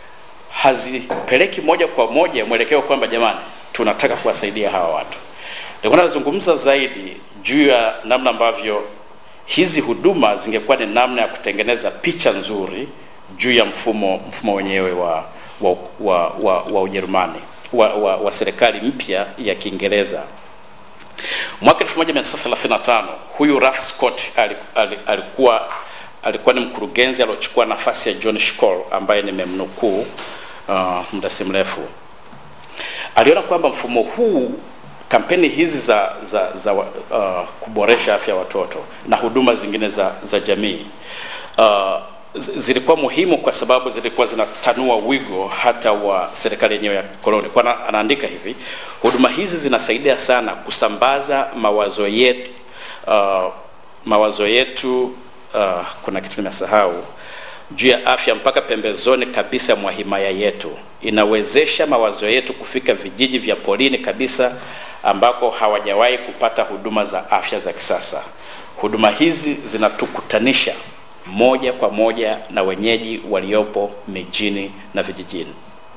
Speaker 3: hazipeleki moja kwa moja mwelekeo kwamba jamani, tunataka kuwasaidia hawa watu. Nilikuwa nazungumza zaidi juu ya namna ambavyo hizi huduma zingekuwa ni namna ya kutengeneza picha nzuri juu ya mfumo mfumo wenyewe wa wa, wa, wa, wa Ujerumani wa, wa, wa serikali mpya ya Kiingereza. Mwaka 1935 huyu Ralph Scott alikuwa alikuwa ni mkurugenzi aliochukua nafasi ya John Schkole ambaye nimemnukuu uh, muda si mrefu. Aliona kwamba mfumo huu kampeni hizi za za, za uh, kuboresha afya ya watoto na huduma zingine za, za jamii uh, zilikuwa muhimu kwa sababu zilikuwa zinatanua wigo hata wa serikali yenyewe ya koloni. Kwa anaandika hivi, huduma hizi zinasaidia sana kusambaza mawazo yetu uh, mawazo yetu uh, kuna kitu nimesahau juu ya afya mpaka pembezoni kabisa mwa himaya yetu. Inawezesha mawazo yetu kufika vijiji vya polini kabisa ambako hawajawahi kupata huduma za afya za kisasa. Huduma hizi zinatukutanisha moja kwa moja na wenyeji waliopo mijini na vijijini.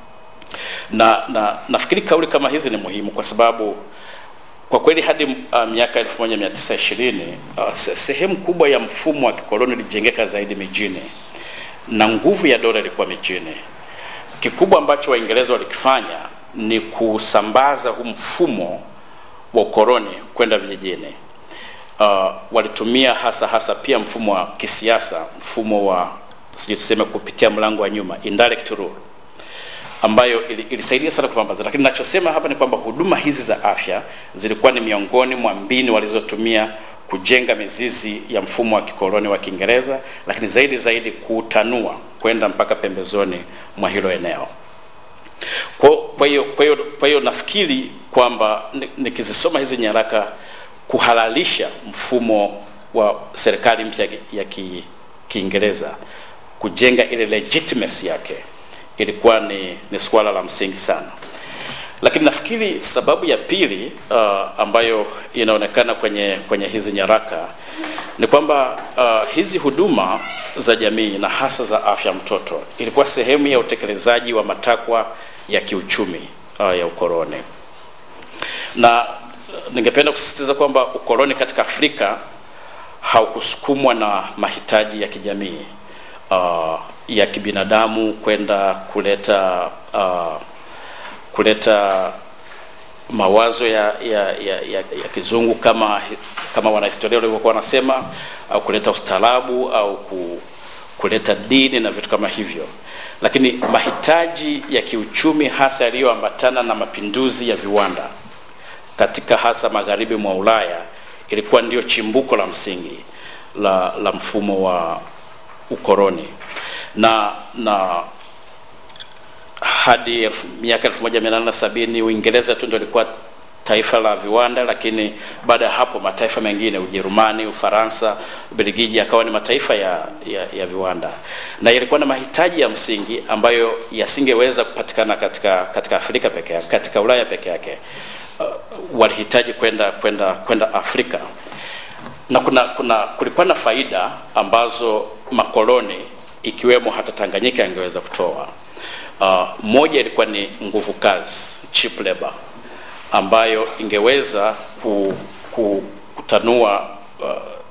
Speaker 3: Na, na nafikiri kauli kama hizi ni muhimu kwa sababu kwa kweli hadi uh, miaka 1920 uh, sehemu kubwa ya mfumo wa kikoloni ilijengeka zaidi mijini na nguvu ya dola ilikuwa mijini. Kikubwa ambacho Waingereza walikifanya ni kusambaza huu mfumo wa ukoloni kwenda vijijini. Uh, walitumia hasa hasa pia mfumo wa kisiasa, mfumo wa sijui tuseme kupitia mlango wa nyuma, indirect rule, ambayo ili, ilisaidia sana kupambaza. Lakini ninachosema hapa ni kwamba huduma hizi za afya zilikuwa ni miongoni mwa mbinu walizotumia kujenga mizizi ya mfumo wa kikoloni wa Kiingereza, lakini zaidi zaidi kuutanua kwenda mpaka pembezoni mwa hilo eneo. Kwa hiyo kwa hiyo kwa hiyo nafikiri kwamba nikizisoma hizi nyaraka kuhalalisha mfumo wa serikali mpya ya Kiingereza kujenga ile legitimacy yake ilikuwa ni, ni swala la msingi sana. Lakini nafikiri sababu ya pili uh, ambayo inaonekana kwenye kwenye hizi nyaraka ni kwamba uh, hizi huduma za jamii na hasa za afya mtoto ilikuwa sehemu ya utekelezaji wa matakwa ya kiuchumi uh, ya ukoloni na ningependa kusisitiza kwamba ukoloni katika Afrika haukusukumwa na mahitaji ya kijamii uh, ya kibinadamu kwenda kuleta uh, kuleta mawazo ya, ya, ya, ya, ya kizungu kama kama wanahistoria walivyokuwa wanasema au kuleta ustaarabu au ku, kuleta dini na vitu kama hivyo, lakini mahitaji ya kiuchumi hasa yaliyoambatana na mapinduzi ya viwanda katika hasa magharibi mwa Ulaya ilikuwa ndio chimbuko la msingi la, la mfumo wa ukoloni na na hadi miaka 1870 Uingereza tu ndio ilikuwa taifa la viwanda, lakini baada ya hapo mataifa mengine Ujerumani, Ufaransa, Ubelgiji akawa ni mataifa ya, ya, ya viwanda na yalikuwa na mahitaji ya msingi ambayo yasingeweza kupatikana katika, katika Afrika peke yake, katika Ulaya peke yake uh, walihitaji kwenda kwenda kwenda Afrika na kuna, kuna kulikuwa na faida ambazo makoloni ikiwemo hata Tanganyika yangeweza kutoa. Uh, moja ilikuwa ni nguvu kazi, cheap labor ambayo ingeweza ku, ku, kutanua uh,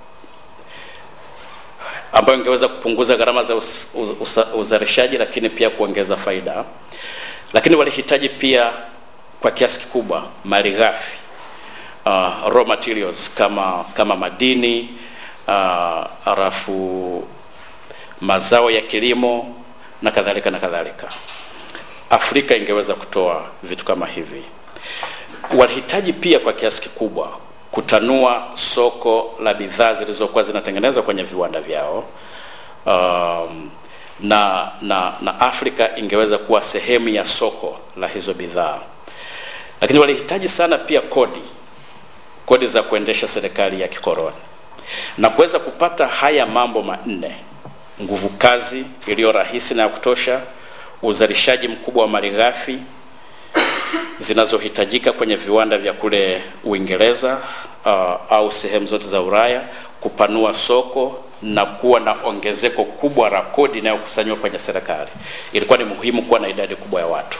Speaker 3: ambayo ingeweza kupunguza gharama za us, us, uzalishaji lakini pia kuongeza faida. Lakini walihitaji pia kwa kiasi kikubwa mali ghafi uh, raw materials kama kama madini uh, halafu mazao ya kilimo na kadhalika na kadhalika. Afrika ingeweza kutoa vitu kama hivi. Walihitaji pia kwa kiasi kikubwa kutanua soko la bidhaa zilizokuwa zinatengenezwa kwenye viwanda vyao um, na, na, na Afrika ingeweza kuwa sehemu ya soko la hizo bidhaa, lakini walihitaji sana pia kodi, kodi za kuendesha serikali ya kikoloni na kuweza kupata haya mambo manne: nguvu kazi iliyo rahisi na ya kutosha, uzalishaji mkubwa wa malighafi zinazohitajika kwenye viwanda vya kule Uingereza uh, au sehemu zote za Ulaya, kupanua soko na kuwa na ongezeko kubwa la kodi inayokusanywa kwenye serikali. Ilikuwa ni muhimu kuwa na idadi kubwa ya watu,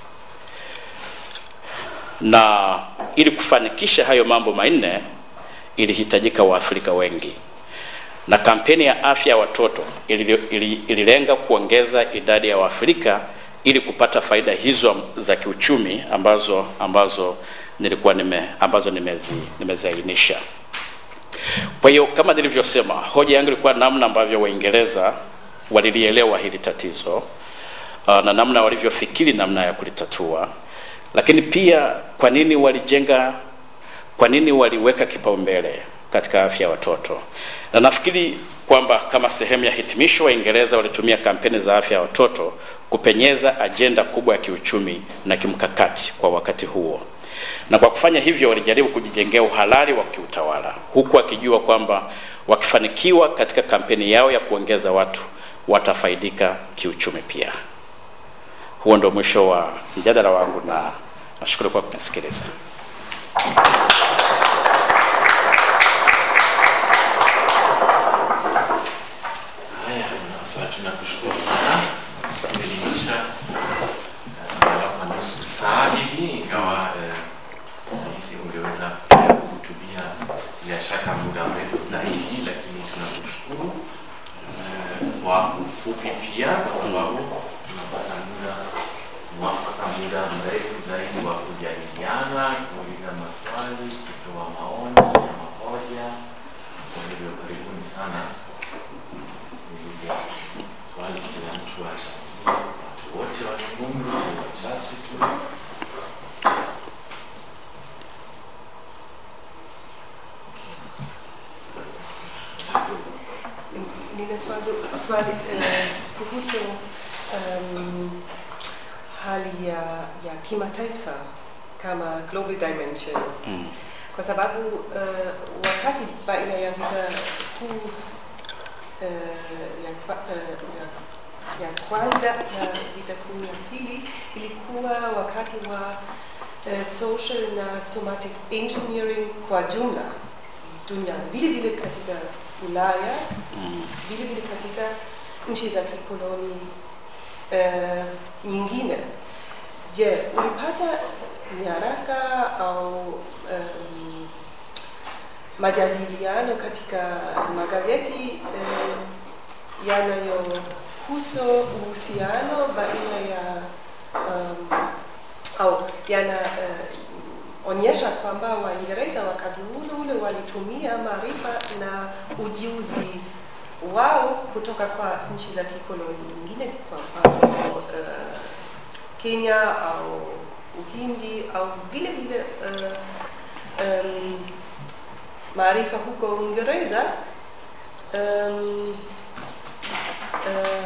Speaker 3: na ili kufanikisha hayo mambo manne ilihitajika Waafrika wengi, na kampeni ya afya ya watoto ililenga kuongeza idadi ya Waafrika ili kupata faida hizo za kiuchumi ambazo ambazo nilikuwa nime ambazo nimezi nimeziainisha. Kwa hiyo kama nilivyosema, hoja yangu ilikuwa namna ambavyo Waingereza walilielewa hili tatizo uh, na namna walivyofikiri namna ya kulitatua, lakini pia kwa nini walijenga, kwa nini waliweka kipaumbele katika afya ya watoto, na nafikiri kwamba kama sehemu ya hitimisho, Waingereza walitumia kampeni za afya ya watoto kupenyeza ajenda kubwa ya kiuchumi na kimkakati kwa wakati huo, na kwa kufanya hivyo walijaribu kujijengea uhalali wa kiutawala, huku wakijua kwamba wakifanikiwa katika kampeni yao ya kuongeza watu watafaidika kiuchumi pia. Huo ndio mwisho wa mjadala wangu na nashukuru kwa kunisikiliza.
Speaker 1: Haya, sasa tunakushukuru sana kuelimisha angalau kwa nusu saa hivi, ingawa nahisi ungeweza kuhutubia bila shaka muda mrefu zaidi, lakini tunakushukuru kwa ufupi pia, kwa sababu tunapata muda mwafaka, muda mrefu zaidi wa kujadiliana, kuuliza maswali, kutoa maoni na mahoja. Kwa hivyo karibuni sana kuuliza swali, kila mtu achangie, watu wote wazungumze, si wachache tu.
Speaker 2: Nina swali, swali eh, kuhusu um, hali ya, ya kimataifa kama global dimension
Speaker 3: Mm.
Speaker 2: kwa sababu uh, wakati baina ya vita kuu uh, ya, kwa- uh, ya, ya kwanza na vita kuu ya pili ilikuwa wakati wa uh, social na somatic engineering kwa jumla duniani, vile vile katika Ulaya
Speaker 3: Mm.
Speaker 2: vile vile katika nchi za kikoloni uh, nyingine. Je, ulipata nyaraka au um, majadiliano katika magazeti uh, yanayohusu uhusiano baina ya um, au yana uh, onyesha kwamba Waingereza wakati ule ule walitumia maarifa na ujuzi wao kutoka kwa nchi za kikoloni nyingine, kwa mfano uh, Kenya au Uhindi au vile vile uh, um, maarifa huko Uingereza um, uh,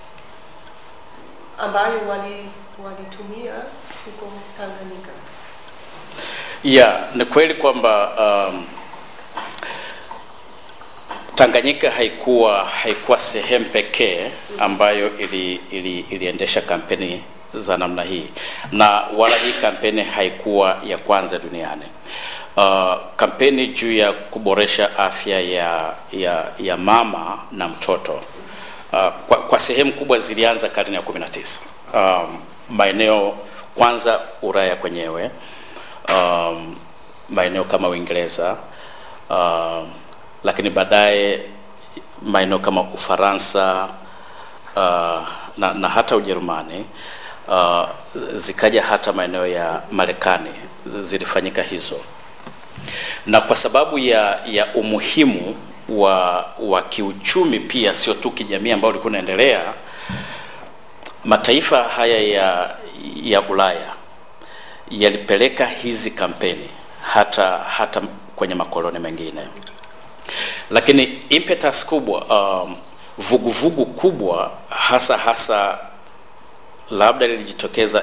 Speaker 2: ambayo wali walitumia huko Tanganyika.
Speaker 3: Ya, ni kweli kwamba um, Tanganyika haikuwa haikuwa sehemu pekee ambayo ili, ili, iliendesha kampeni za namna hii, na wala hii kampeni haikuwa ya kwanza duniani. Uh, kampeni juu ya kuboresha afya ya, ya, ya mama na mtoto uh, kwa, kwa sehemu kubwa zilianza karne ya 19 um, maeneo kwanza Ulaya kwenyewe um, maeneo kama Uingereza um, lakini baadaye maeneo kama Ufaransa uh, na, na hata Ujerumani uh, zikaja hata maeneo ya Marekani zi- zilifanyika hizo, na kwa sababu ya, ya umuhimu wa, wa kiuchumi pia, sio tu kijamii ambao ulikuwa unaendelea, mataifa haya ya, ya Ulaya yalipeleka hizi kampeni hata hata kwenye makoloni mengine. Lakini impetus kubwa um, vuguvugu kubwa hasa hasa labda lilijitokeza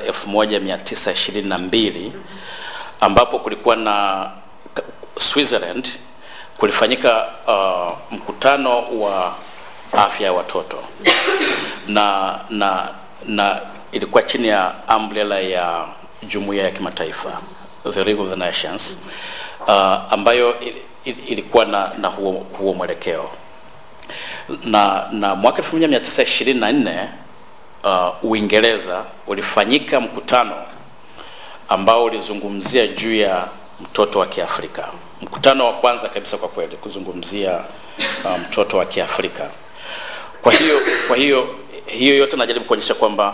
Speaker 3: 1922 ambapo kulikuwa na Switzerland kulifanyika uh, mkutano wa afya ya watoto na na na ilikuwa chini ya umbrella ya jumuiya ya kimataifa the League of the Nations uh, ambayo il, il, ilikuwa na, na huo, huo mwelekeo na, na mwaka 1924 uh, Uingereza ulifanyika mkutano ambao ulizungumzia juu ya mtoto wa Kiafrika, mkutano wa kwanza kabisa kwa kweli kuzungumzia uh, mtoto wa Kiafrika. Kwa hiyo kwa hiyo hiyo yote najaribu kuonyesha kwamba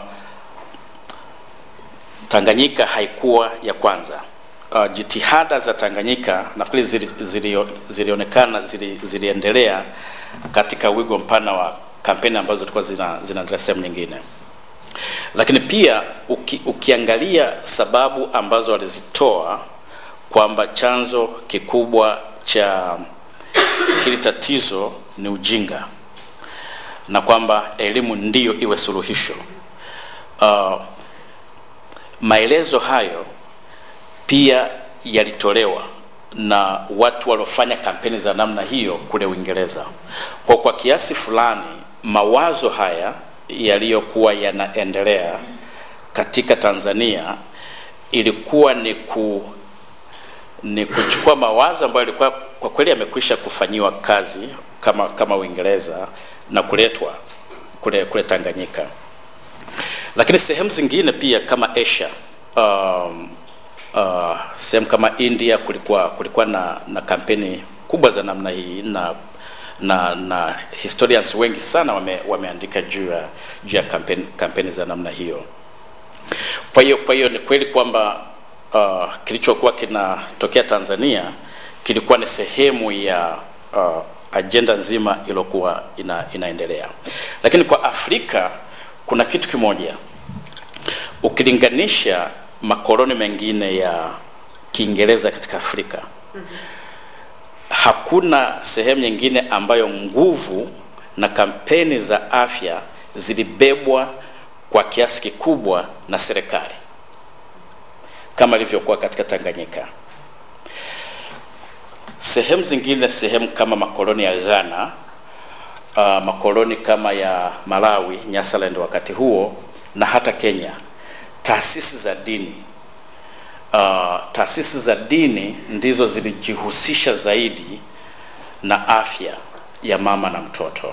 Speaker 3: Tanganyika haikuwa ya kwanza. Uh, jitihada za Tanganyika nafikiri zili, zili, zilionekana zili, ziliendelea katika wigo mpana wa kampeni ambazo zilikuwa zina, zinaendelea sehemu nyingine, lakini pia uki, ukiangalia sababu ambazo walizitoa kwamba chanzo kikubwa cha hili tatizo ni ujinga na kwamba elimu ndiyo iwe suluhisho. Uh, maelezo hayo pia yalitolewa na watu waliofanya kampeni za namna hiyo kule Uingereza. Kwa kwa kiasi fulani mawazo haya yaliyokuwa yanaendelea katika Tanzania ilikuwa ni ku ni kuchukua mawazo ambayo yalikuwa kwa kweli yamekwisha kufanyiwa kazi kama kama Uingereza na kuletwa kule kule Tanganyika, lakini sehemu zingine pia kama Asia um, uh, sehemu kama India kulikuwa kulikuwa na, na kampeni kubwa za namna hii na na na historians wengi sana wame, wameandika juu ya juu ya kampeni, kampeni za namna hiyo. Kwa hiyo kwa hiyo ni kweli kwamba uh, kilichokuwa kinatokea Tanzania kilikuwa ni sehemu ya uh, ajenda nzima iliyokuwa ina, inaendelea, lakini kwa Afrika kuna kitu kimoja ukilinganisha makoloni mengine ya Kiingereza katika Afrika hakuna sehemu nyingine ambayo nguvu na kampeni za afya zilibebwa kwa kiasi kikubwa na serikali kama ilivyokuwa katika Tanganyika. Sehemu zingine, sehemu kama makoloni ya Ghana, uh, makoloni kama ya Malawi, Nyasaland wakati huo na hata Kenya, taasisi za dini uh, taasisi za dini ndizo zilijihusisha zaidi na afya ya mama na mtoto.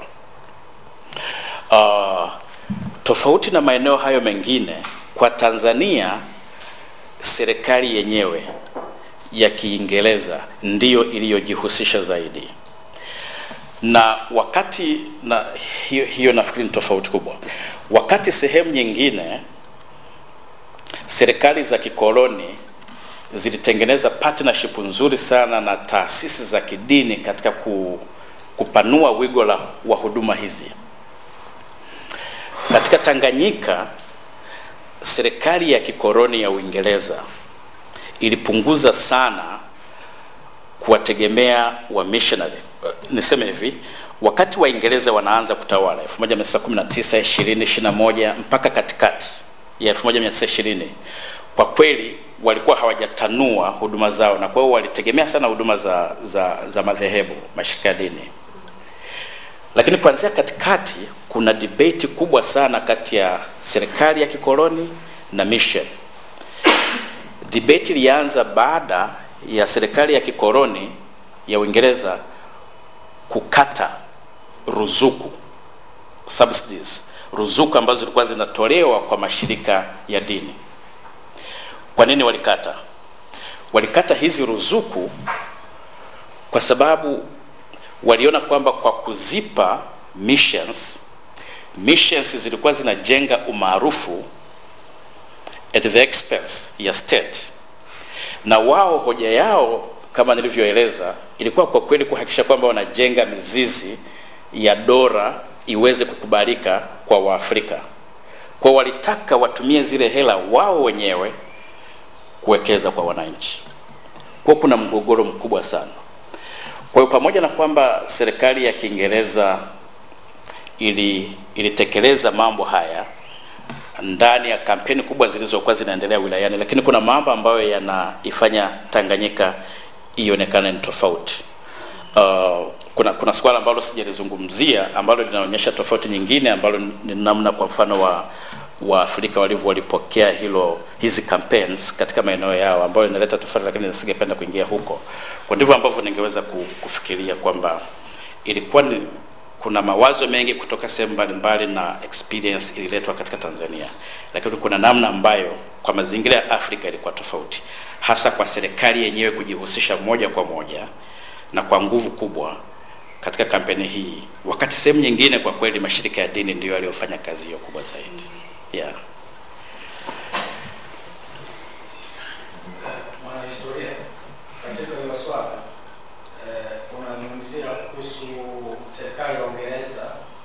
Speaker 3: Uh, tofauti na maeneo hayo mengine, kwa Tanzania serikali yenyewe ya Kiingereza ndiyo iliyojihusisha zaidi, na wakati na hiyo, hiyo nafikiri ni tofauti kubwa. Wakati sehemu nyingine serikali za kikoloni zilitengeneza partnership nzuri sana na taasisi za kidini katika ku, kupanua wigo la, wa huduma hizi. Katika Tanganyika, serikali ya kikoloni ya Uingereza ilipunguza sana kuwategemea wa missionary. Niseme hivi, wakati Waingereza wanaanza kutawala 1919, 20, 21 mpaka katikati ya 1920 kwa kweli walikuwa hawajatanua huduma zao, na kwa hiyo walitegemea sana huduma za, za, za madhehebu, mashirika ya dini. Lakini kuanzia katikati kuna debate kubwa sana kati ya serikali ya kikoloni na mission. Debate ilianza baada ya serikali ya kikoloni ya Uingereza kukata ruzuku subsidies, ruzuku ambazo zilikuwa zinatolewa kwa mashirika ya dini. Kwa nini walikata? Walikata hizi ruzuku kwa sababu waliona kwamba kwa kuzipa missions, missions zilikuwa zinajenga umaarufu at the expense ya state, na wao hoja yao kama nilivyoeleza ilikuwa kwa kweli kuhakikisha kwamba wanajenga mizizi ya dola iweze kukubalika kwa Waafrika. Kwa walitaka watumie zile hela wao wenyewe kuwekeza kwa wananchi. kwa kuna mgogoro mkubwa sana. Kwa hiyo pamoja na kwamba serikali ya Kiingereza ili ilitekeleza mambo haya ndani ya kampeni kubwa zilizokuwa zinaendelea wilayani, lakini kuna mambo ambayo yanaifanya Tanganyika ionekane ni tofauti. Uh, kuna kuna swala ambalo sijalizungumzia ambalo linaonyesha tofauti nyingine ambalo ni namna kwa mfano wa Waafrika walivyo walipokea hilo hizi campaigns katika maeneo yao ambayo inaleta tofauti, lakini nisingependa kuingia huko. Kwa ndivyo ambavyo ningeweza kufikiria kwamba ilikuwa ni kuna mawazo mengi kutoka sehemu mbalimbali na experience ililetwa katika Tanzania, lakini kuna namna ambayo kwa mazingira ya Afrika ilikuwa tofauti, hasa kwa serikali yenyewe kujihusisha moja kwa moja na kwa nguvu kubwa katika kampeni hii, wakati sehemu nyingine kwa kweli mashirika ya dini ndiyo yaliyofanya kazi hiyo kubwa zaidi. Yeah.
Speaker 4: Mwanahistoria, katika hiyo swala eh, unazungumzia kuhusu serikali ya Uingereza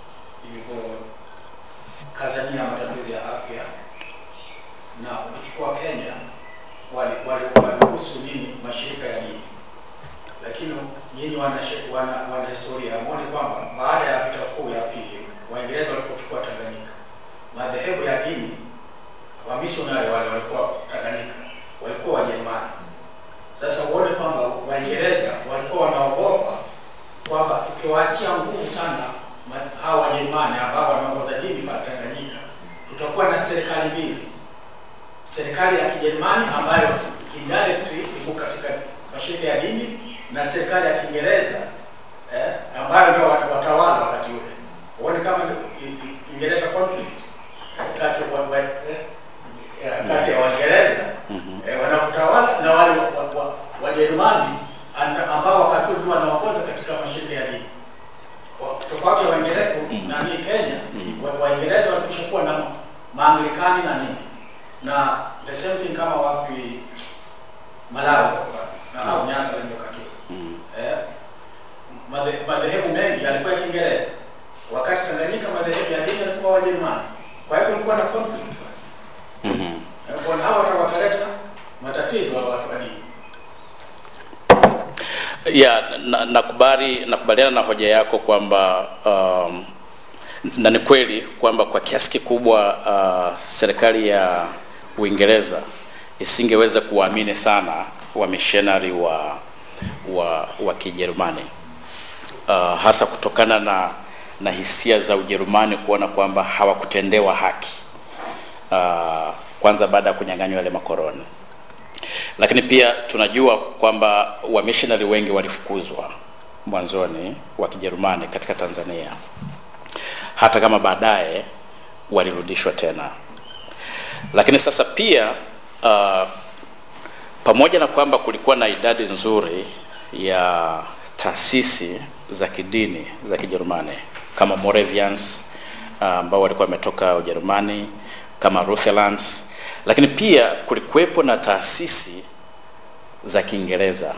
Speaker 4: ilivyokazania matatizo ya afya, na ukichukua Kenya waliruhusu wali, nini mashirika ya dini, lakini nyinyi wanahistoria wana, wana muone kwamba baada ya vita kuu ya pili Waingereza walipochukua Tanganyika, madhehebu ya dini wamisionari wale walikuwa Tanganyika walikuwa Wajerumani. Sasa uone kwamba Waingereza walikuwa wanaogopa kwamba tukiwaachia nguvu sana hawa Wajerumani ambao wanaongoza dini pa Tanganyika, tutakuwa na serikali mbili, serikali ya Kijerumani ambayo indirectly iko katika mashirika ya dini na serikali ya Kiingereza eh, ambayo ndio watawala wakati ule. Uone kama ingeleta conflict kati kati ya Waingereza eh, wanaotawala na wale Wajerumani ambao wakati ule ndio wanaongoza katika mashirika ya dini. Tofauti ya Waingereza nani Kenya, Waingereza walikwisha kuwa na Maanglikani na nini na the same thing kama wapi Malawi kwa mfano na au Nyasa ndio wakati eh, madhehebu mengi yalikuwa ya Kiingereza, wakati Tanganyika madhehebu ya dini yalikuwa Wajerumani. Kwa hiyo kulikuwa na conflict
Speaker 3: Mhm.
Speaker 4: kwa hawa watu wataleta matatizo wa watu wa dini.
Speaker 3: ya na- nakubali nakubaliana na hoja yako kwamba um, na ni kweli kwamba kwa kiasi kikubwa uh, serikali ya Uingereza isingeweza kuwaamini sana wamishonari wa wa, wa Kijerumani uh, hasa kutokana na na hisia za Ujerumani kuona kwamba hawakutendewa haki uh, kwanza baada ya kunyang'anywa yale makoloni lakini pia tunajua kwamba wamishonari wengi walifukuzwa mwanzoni wa Kijerumani katika Tanzania, hata kama baadaye walirudishwa tena. Lakini sasa pia uh, pamoja na kwamba kulikuwa na idadi nzuri ya taasisi za kidini za Kijerumani kama Moravians uh, ambao walikuwa wametoka Ujerumani kama Lutherans, lakini pia kulikuwepo na taasisi za Kiingereza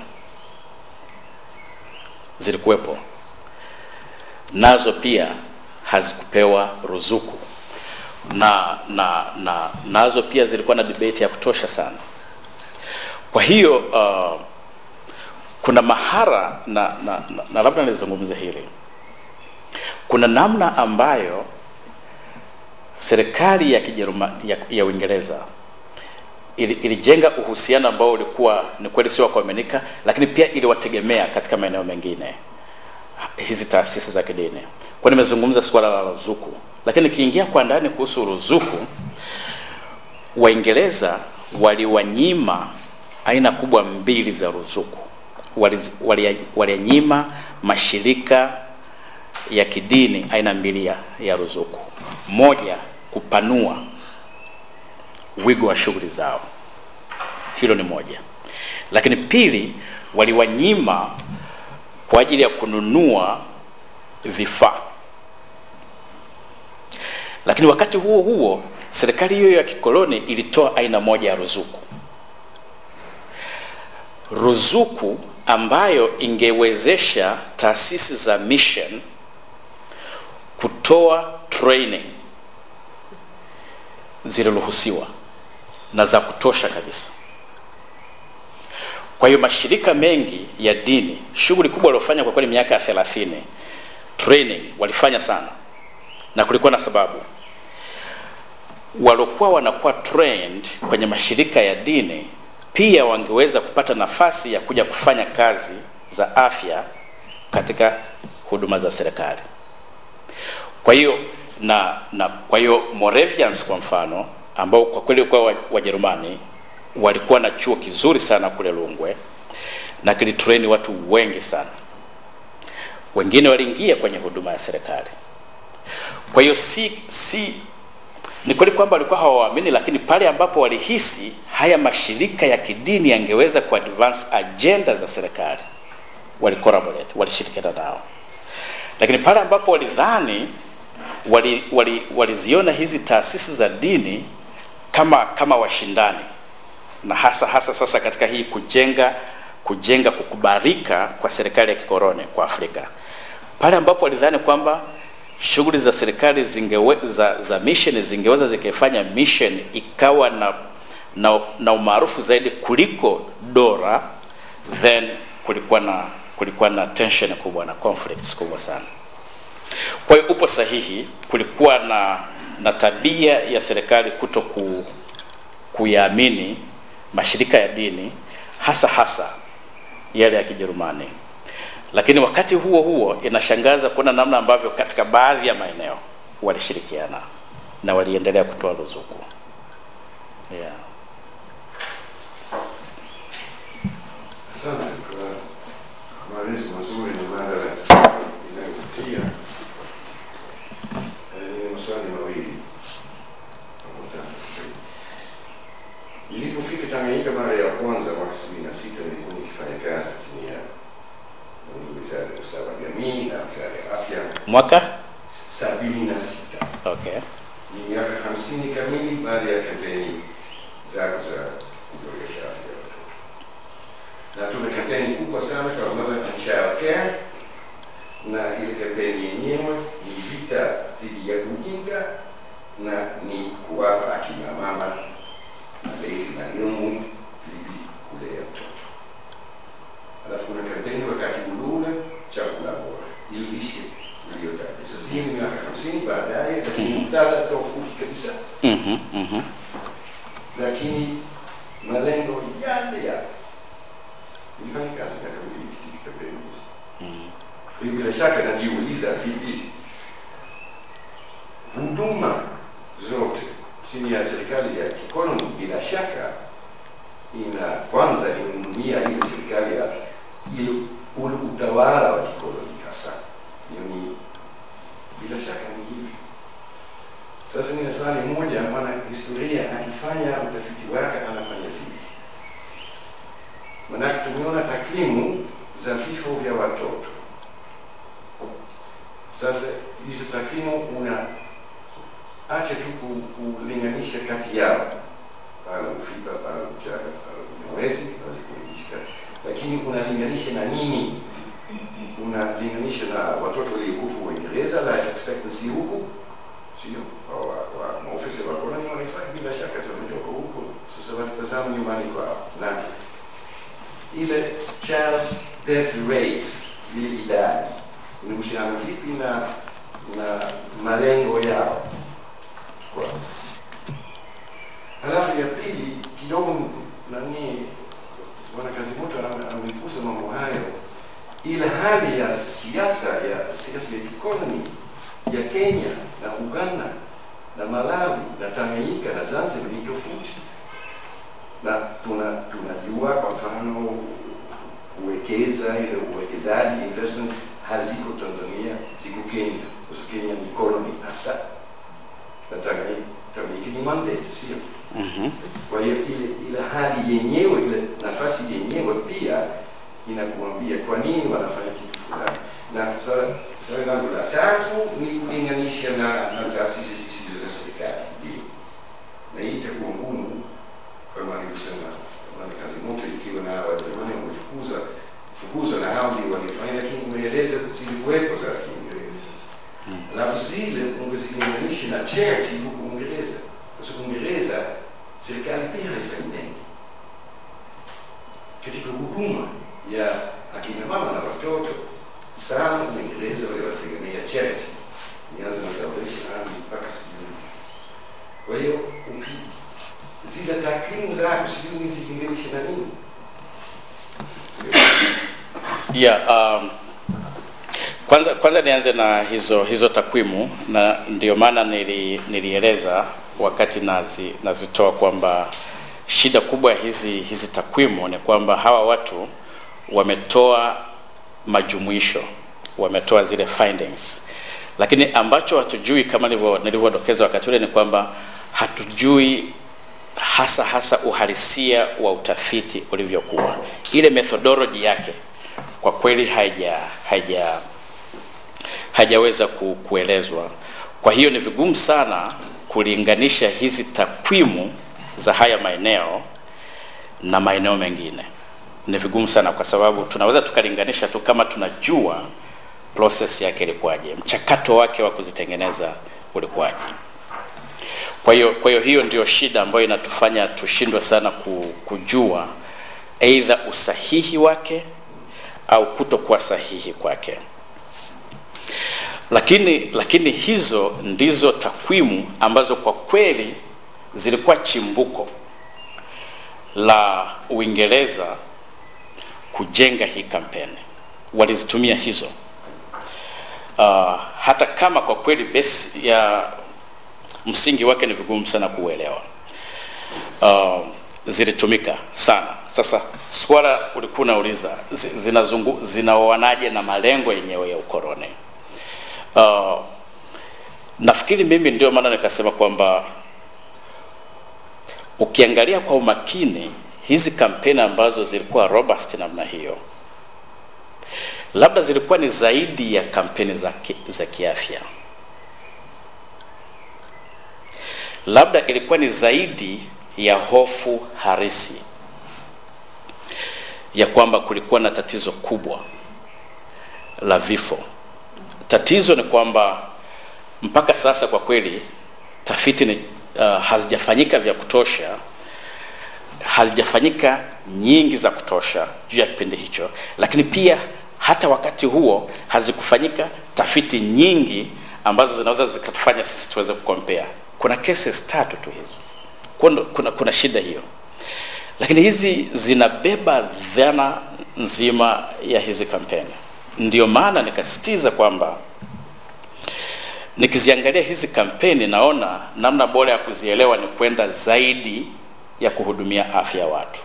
Speaker 3: zilikuwepo nazo pia hazikupewa ruzuku na, na, na nazo pia zilikuwa na debate ya kutosha sana. Kwa hiyo uh, kuna mahara na, na, na, na labda nizungumze hili, kuna namna ambayo serikali ya Kijerumani ya, ya Uingereza ili, ilijenga uhusiano ambao ulikuwa ni kweli sio wa kuaminika, lakini pia iliwategemea katika maeneo mengine hizi taasisi za kidini. Kwa nimezungumza suala la ruzuku, lakini nikiingia kwa ndani kuhusu ruzuku, Waingereza waliwanyima aina kubwa mbili za ruzuku. Waliz- wali- Walinyima mashirika ya kidini aina mbili ya, ya ruzuku. Moja, kupanua wigo wa shughuli zao, hilo ni moja. Lakini pili, waliwanyima kwa ajili ya kununua vifaa. Lakini wakati huo huo serikali hiyo ya kikoloni ilitoa aina moja ya ruzuku, ruzuku ambayo ingewezesha taasisi za mission kutoa training ziliruhusiwa na za kutosha kabisa. Kwa hiyo mashirika mengi ya dini, shughuli kubwa waliofanya kwa kweli miaka ya 30 training walifanya sana, na kulikuwa na sababu. Waliokuwa wanakuwa trained kwenye mashirika ya dini pia wangeweza kupata nafasi ya kuja kufanya kazi za afya katika huduma za serikali. Kwa hiyo na, na kwa hiyo Moravians kwa mfano ambao kwa kweli kwa Wajerumani walikuwa na chuo kizuri sana kule Lungwe na kilitrain watu wengi sana, wengine waliingia kwenye huduma ya serikali. Kwa hiyo si, si ni kweli kwamba walikuwa hawaamini, lakini pale ambapo walihisi haya mashirika ya kidini yangeweza ku advance agenda za serikali wali collaborate, walishirikiana nao, lakini pale ambapo walidhani wali, wali, waliziona hizi taasisi za dini kama kama washindani na hasa hasa sasa katika hii kujenga kujenga kukubalika kwa serikali ya kikoloni kwa Afrika, pale ambapo walidhani kwamba shughuli za serikali zingewe, za, za mission zingeweza zikifanya mission ikawa na, na, na umaarufu zaidi kuliko dola, then kulikuwa na kulikuwa na tension kubwa na conflicts kubwa sana. Kwa hiyo upo sahihi, kulikuwa na na tabia ya serikali kuto ku, kuyaamini mashirika ya dini hasa hasa yale ya Kijerumani, lakini wakati huo huo inashangaza kuona namna ambavyo katika baadhi ya maeneo walishirikiana na waliendelea kutoa ruzuku yeah.
Speaker 5: Asante kwa maelezo mazuri na mada inayovutia. Eh, Nina maswali mawili au matatu. Nilipofika Tanganyika mara ya kwanza mwaka sabini na sita nilikuwa nikifanya kazi chini ya wizara ya ustawi wa jamii na wizara ya afya.
Speaker 3: Mwaka
Speaker 5: sabini na sita
Speaker 3: okay.
Speaker 5: ni miaka hamsini kamili baada ya kampeni zako za kuboresha afya ya watoto, na tuna kampeni kubwa sana kwa Mother and Child Care, na ile kampeni yenyewe ni vita dhidi ya ujinga na ni kuwapa akina mama malezi na elimu vipi kulea mtoto. Alafu kuna kampeni wakati ulule chakula bora ili lishe iliyotaja. Sasa hii ni miaka hamsini baadaye, lakini muktadha tofauti kabisa,
Speaker 3: Mhm, mhm.
Speaker 5: lakini malengo yale yale. Nilifanya kazi miaka miwili katika kampeni hizi. Kwa hiyo bila shaka najiuliza vipi huduma zote chini ya serikali ya kikoloni bila shaka ina kwanza inahudumia ile serikali ya ile ule utawala wa kikoloni hasa. Hiyo ni bila shaka ni hivi. Sasa nina swali moja, maana historia akifanya utafiti wake anafanya vipi? Maanake tumeona takwimu za vifo vya watoto. Sasa hizo takwimu una acha tu ku- kulinganisha kati yao pale ufipa pale uchaga pale unawezi unaweza kulinganisha kati, lakini unalinganisha na nini? Unalinganisha na watoto waliokufa Uingereza, life expectancy huku, sio wa wa maofisa wa koloni wanafanya bila shaka, sio wametoka huko, sasa watazama nyumbani kwao na ile child death rate, ile idadi inahusiana vipi na na malengo yao kwanza. Halafu ya pili kidogo nani bwana Kazimoto ame- amegusa mambo hayo, ile hali ya siasa ya siasa ya kikoloni ya Kenya na Uganda na Malawi na Tanganyika na Zanzibar ni tofauti, na tuna tunajua kwa mfano kuwekeza ile uwekezaji investment haziko Tanzania, ziko Kenya, kwa sababu Kenya ni koloni hasa na Tanganyika Tanganyika ni mandate, sio?
Speaker 3: Mhm.
Speaker 5: Kwa hiyo ile ile hali yenyewe ile nafasi yenyewe pia inakuambia kwa nini wanafanya kitu fulani. Na swala swali langu la tatu ni kulinganisha na, na taasisi zisizo za serikali, ndio na hii itakuwa ngumu kama alivyosema kama kazi moto, ikiwa na Wajerumani wamefukuza fukuzwa na hao ndio walifanya, lakini umeeleza zilikuwepo za Kiingereza alafu zile ungezilinganisha na charity huku Uingereza, kwa sababu Uingereza serikali pia haifanyi mengi, katika huduma ya akina mama na watoto sana Uingereza wale wategemea charity, nianza na Salvation Army mpaka sijui. Kwa hiyo uki- zile takwimu zako sijui nizilinganishe na nini
Speaker 3: Yeah, um, kwanza kwanza nianze na hizo hizo takwimu na ndio maana nili, nilieleza wakati nazi, nazitoa kwamba shida kubwa ya hizi hizi takwimu ni kwamba hawa watu wametoa majumuisho, wametoa zile findings, lakini ambacho hatujui kama nilivyo- nilivyodokeza wakati ule ni kwamba hatujui hasa hasa uhalisia wa utafiti ulivyokuwa, ile methodology yake kwa kweli haija haija hajaweza ku, kuelezwa. Kwa hiyo ni vigumu sana kulinganisha hizi takwimu za haya maeneo na maeneo mengine. Ni vigumu sana kwa sababu tunaweza tukalinganisha tu kama tunajua process yake ilikuwaje, mchakato wake wa kuzitengeneza ulikuwaje. Kwa hiyo kwa hiyo hiyo ndio shida ambayo inatufanya tushindwe sana ku, kujua aidha usahihi wake au kutokuwa sahihi kwake. Lakini lakini hizo ndizo takwimu ambazo kwa kweli zilikuwa chimbuko la Uingereza kujenga hii kampeni. Walizitumia hizo uh, hata kama kwa kweli base ya msingi wake ni vigumu sana kuuelewa. Uh, zilitumika sana. Sasa swala ulikuwa unauliza zi- zinazungu zinaoanaje na malengo yenyewe ya ukoloni. Uh, nafikiri mimi ndio maana nikasema kwamba ukiangalia kwa umakini hizi kampeni ambazo zilikuwa robust namna hiyo, labda zilikuwa ni zaidi ya kampeni za, ki, za kiafya, labda ilikuwa ni zaidi ya hofu harisi ya kwamba kulikuwa na tatizo kubwa la vifo. Tatizo ni kwamba mpaka sasa kwa kweli tafiti ni, uh, hazijafanyika vya kutosha, hazijafanyika nyingi za kutosha juu ya kipindi hicho, lakini pia hata wakati huo hazikufanyika tafiti nyingi ambazo zinaweza zikatufanya sisi tuweze kukompea. Kuna cases tatu tu hizo kuna, kuna, kuna shida hiyo, lakini hizi zinabeba dhana nzima ya hizi kampeni. Ndio maana nikasisitiza kwamba nikiziangalia hizi kampeni naona namna bora ya kuzielewa ni kwenda zaidi ya kuhudumia afya ya watu,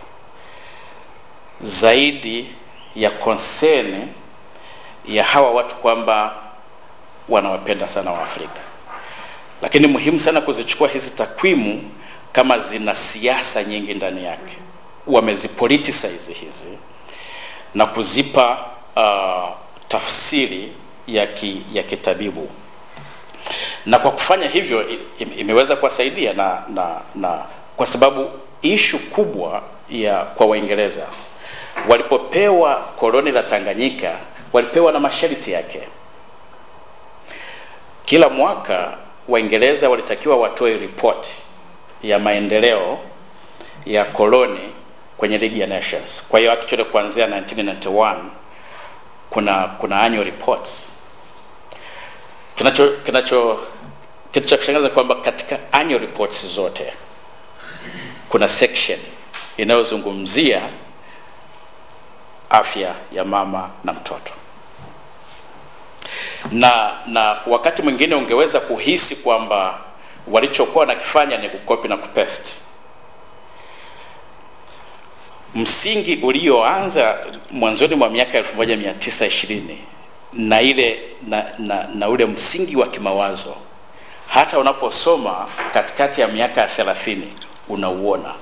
Speaker 3: zaidi ya concern ya hawa watu kwamba wanawapenda sana Waafrika, lakini muhimu sana kuzichukua hizi takwimu kama zina siasa nyingi ndani yake, wamezipoliticize hizi na kuzipa uh, tafsiri ya, ki, ya kitabibu na kwa kufanya hivyo im- imeweza kuwasaidia na, na, na kwa sababu ishu kubwa ya kwa Waingereza walipopewa koloni la Tanganyika walipewa na masharti yake. Kila mwaka Waingereza walitakiwa watoe ripoti ya maendeleo ya koloni kwenye League ya Nations. Kwa hiyo actually kuanzia 1991 kuna kuna annual reports. Kinacho kinacho kitu cha kushangaza kwamba katika annual reports zote kuna section inayozungumzia afya ya mama na mtoto na na wakati mwingine ungeweza kuhisi kwamba walichokuwa wanakifanya ni kukopi na kupaste msingi ulioanza mwanzoni mwa miaka 1920 na ile na, na, na ule msingi wa kimawazo hata unaposoma katikati ya miaka ya 30 unauona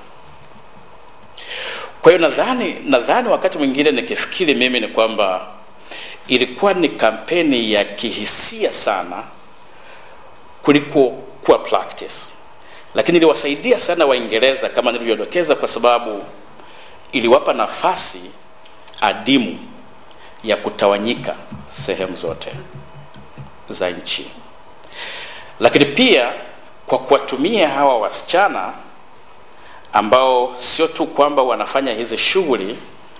Speaker 3: kwa hiyo nadhani nadhani wakati mwingine nikifikiri mimi ni kwamba ilikuwa ni kampeni ya kihisia sana kuliko kuwa practice, lakini iliwasaidia sana Waingereza kama nilivyodokeza, kwa sababu iliwapa nafasi adimu ya kutawanyika sehemu zote za nchi, lakini pia kwa kuwatumia hawa wasichana ambao sio tu kwamba wanafanya hizi shughuli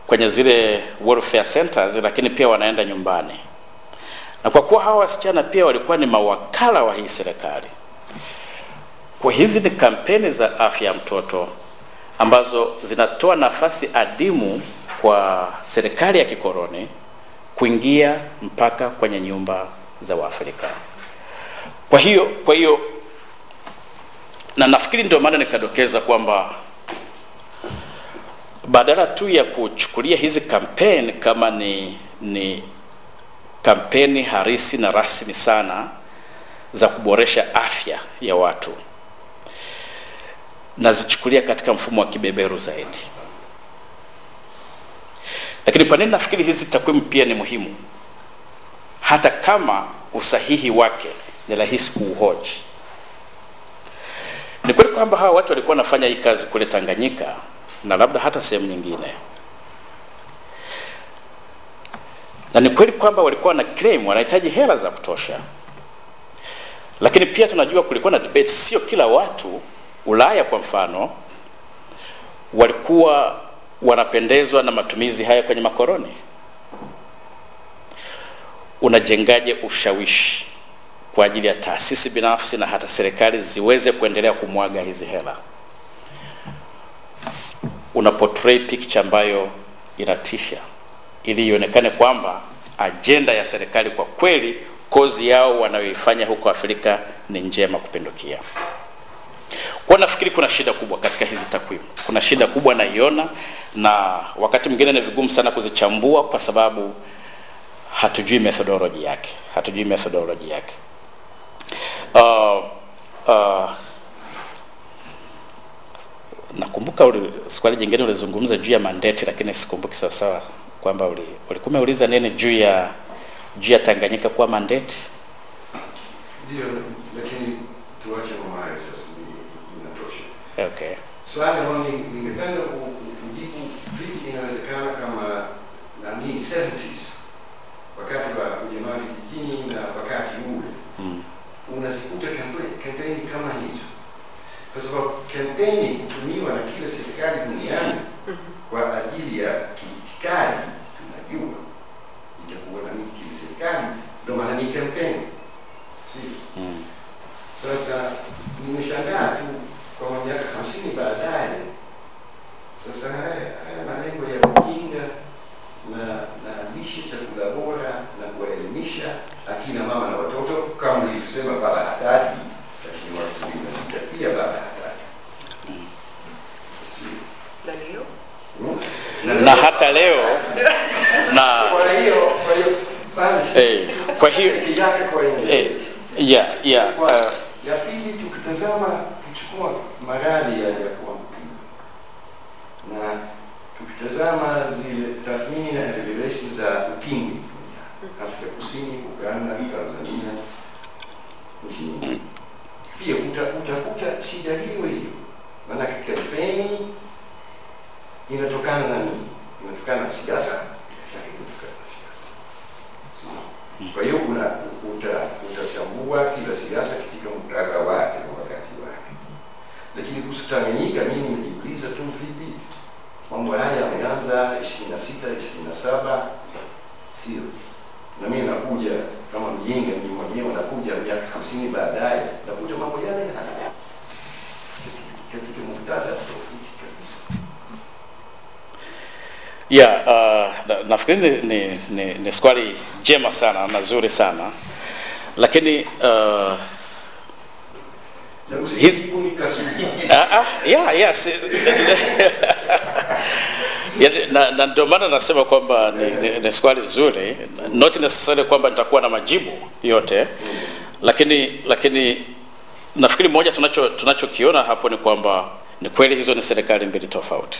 Speaker 3: kwenye zile welfare centers, lakini pia wanaenda nyumbani. Na kwa kuwa hawa wasichana pia walikuwa ni mawakala wa hii serikali, kwa hizi ni kampeni za afya ya mtoto ambazo zinatoa nafasi adimu kwa serikali ya kikoloni kuingia mpaka kwenye nyumba za Waafrika. Kwa hiyo kwa hiyo na nafikiri ndio maana nikadokeza kwamba badala tu ya kuchukulia hizi kampeni kama ni ni kampeni harisi na rasmi sana za kuboresha afya ya watu, nazichukulia katika mfumo wa kibeberu zaidi. Lakini kwa nini nafikiri hizi takwimu pia ni muhimu, hata kama usahihi wake ni rahisi kuuhoji? Ni kweli kwamba hawa watu walikuwa wanafanya hii kazi kule Tanganyika na labda hata sehemu nyingine, na ni kweli kwamba walikuwa na claim wanahitaji hela za kutosha, lakini pia tunajua kulikuwa na debate, sio kila watu Ulaya kwa mfano walikuwa wanapendezwa na matumizi haya kwenye makoloni. Unajengaje ushawishi kwa ajili ya taasisi binafsi na hata serikali ziweze kuendelea kumwaga hizi hela? Una portray picture ambayo inatisha, ili ionekane kwamba ajenda ya serikali kwa kweli, kozi yao wanayoifanya huko Afrika ni njema kupindukia. Kwa nafikiri kuna shida kubwa katika hizi takwimu, kuna shida kubwa naiona, na wakati mwingine ni vigumu sana kuzichambua kwa sababu hatujui methodology yake, hatujui methodology yake. Uh, uh, nakumbuka uli, swali jingine ulizungumza juu ya mandate, lakini sikumbuki sawasawa kwamba uli, ulikuwa umeuliza nini juu ya juu ya Tanganyika kuwa mandate.
Speaker 5: Ndio, lakini tuache mambo hayo sasa, ni- inatosha.
Speaker 3: Okay.
Speaker 5: Swali ambalo ni- ningependa ku- ku- kujibu, vipi inawezekana kama nani 70s wakati wa ujamaa vijijini na wakati ule
Speaker 3: Mm.
Speaker 5: unazikuta kampe- kampeni kama hizo, kwa sababu kampeni hutumiwa na kila serikali duniani kwa ajili ya kiitikadi. Tunajua itakuwa nani kila serikali, ndio maana ni kampeni, sio?
Speaker 3: Mm.
Speaker 5: Sasa nimeshangaa tu kwa miaka hamsini baadaye, sasa haya haya malengo ya ujinga na na lishe chakula bora na kuwaelimisha akina mama na watoto kama nilivyosema, baba hataki, lakini mwaka sabini na sita pia baba hataki. Sio?
Speaker 2: Na leo
Speaker 5: Hmm?
Speaker 3: Na hata leo na
Speaker 5: Kwa hiyo kwa hiyo basi
Speaker 3: eh, kwa hiyo
Speaker 5: peke yake kwa
Speaker 3: eh,
Speaker 5: Uingereza.
Speaker 3: yeah, yeah,
Speaker 5: Kwa-
Speaker 3: uh,
Speaker 5: ya pili tukitazama kuchukua magari yale ya kuambukiza na tukitazama zile tathmini na evaluation za ukimwi duniani, Afrika Kusini, Uganda, Tanzania, nchi nyingine, pia uta- utakuta shida hiyo hiyo, maanake kampeni inatokana na nini? Inatokana na siasa, bila shaka inatokana na siasa. Sio? Kwa hiyo una uta, utachambua kila siasa katika muktadha wake na wakati wake, lakini kuhusu Tanganyika mimi nimejiuliza tu vipi mambo haya yameanza ishirini na sita ishirini na saba sio na mimi nakuja kama mjinga mimi mwenyewe nakuja miaka hamsini baadaye nakuta mambo yale yale katika, katika muktadha tofauti kabisa.
Speaker 3: yeah, uh, na- nafikiri ni, ni, ni, ni swali jema sana na zuri sana lakini uh,
Speaker 5: Na
Speaker 3: Hizi-
Speaker 5: usijibu nikasubiri.
Speaker 3: Ah, ah, yeah, yes. Ya, na, na ndio maana nasema kwamba ni, ni, ni swali zuri, not necessarily kwamba nitakuwa na majibu yote, lakini lakini nafikiri moja tunacho tunachokiona hapo ni kwamba ni kweli hizo ni serikali mbili tofauti,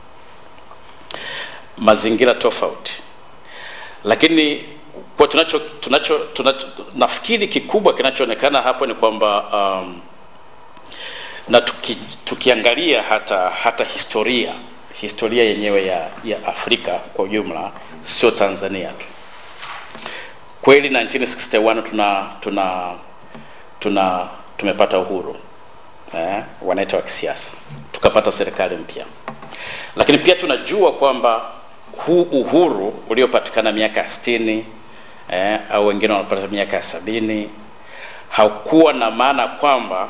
Speaker 3: mazingira tofauti, lakini kwa tunacho tunacho, tunacho nafikiri kikubwa kinachoonekana hapo ni kwamba um, na tuki, tukiangalia hata hata historia historia yenyewe ya, ya Afrika kwa ujumla, sio Tanzania tu. Kweli 1961 tuna tuna tuna tumepata uhuru eh, wanaita wa kisiasa, tukapata serikali mpya, lakini pia tunajua kwamba huu uhuru uliopatikana miaka ya sitini eh, au wengine wanapata miaka ya sabini haukuwa na maana kwamba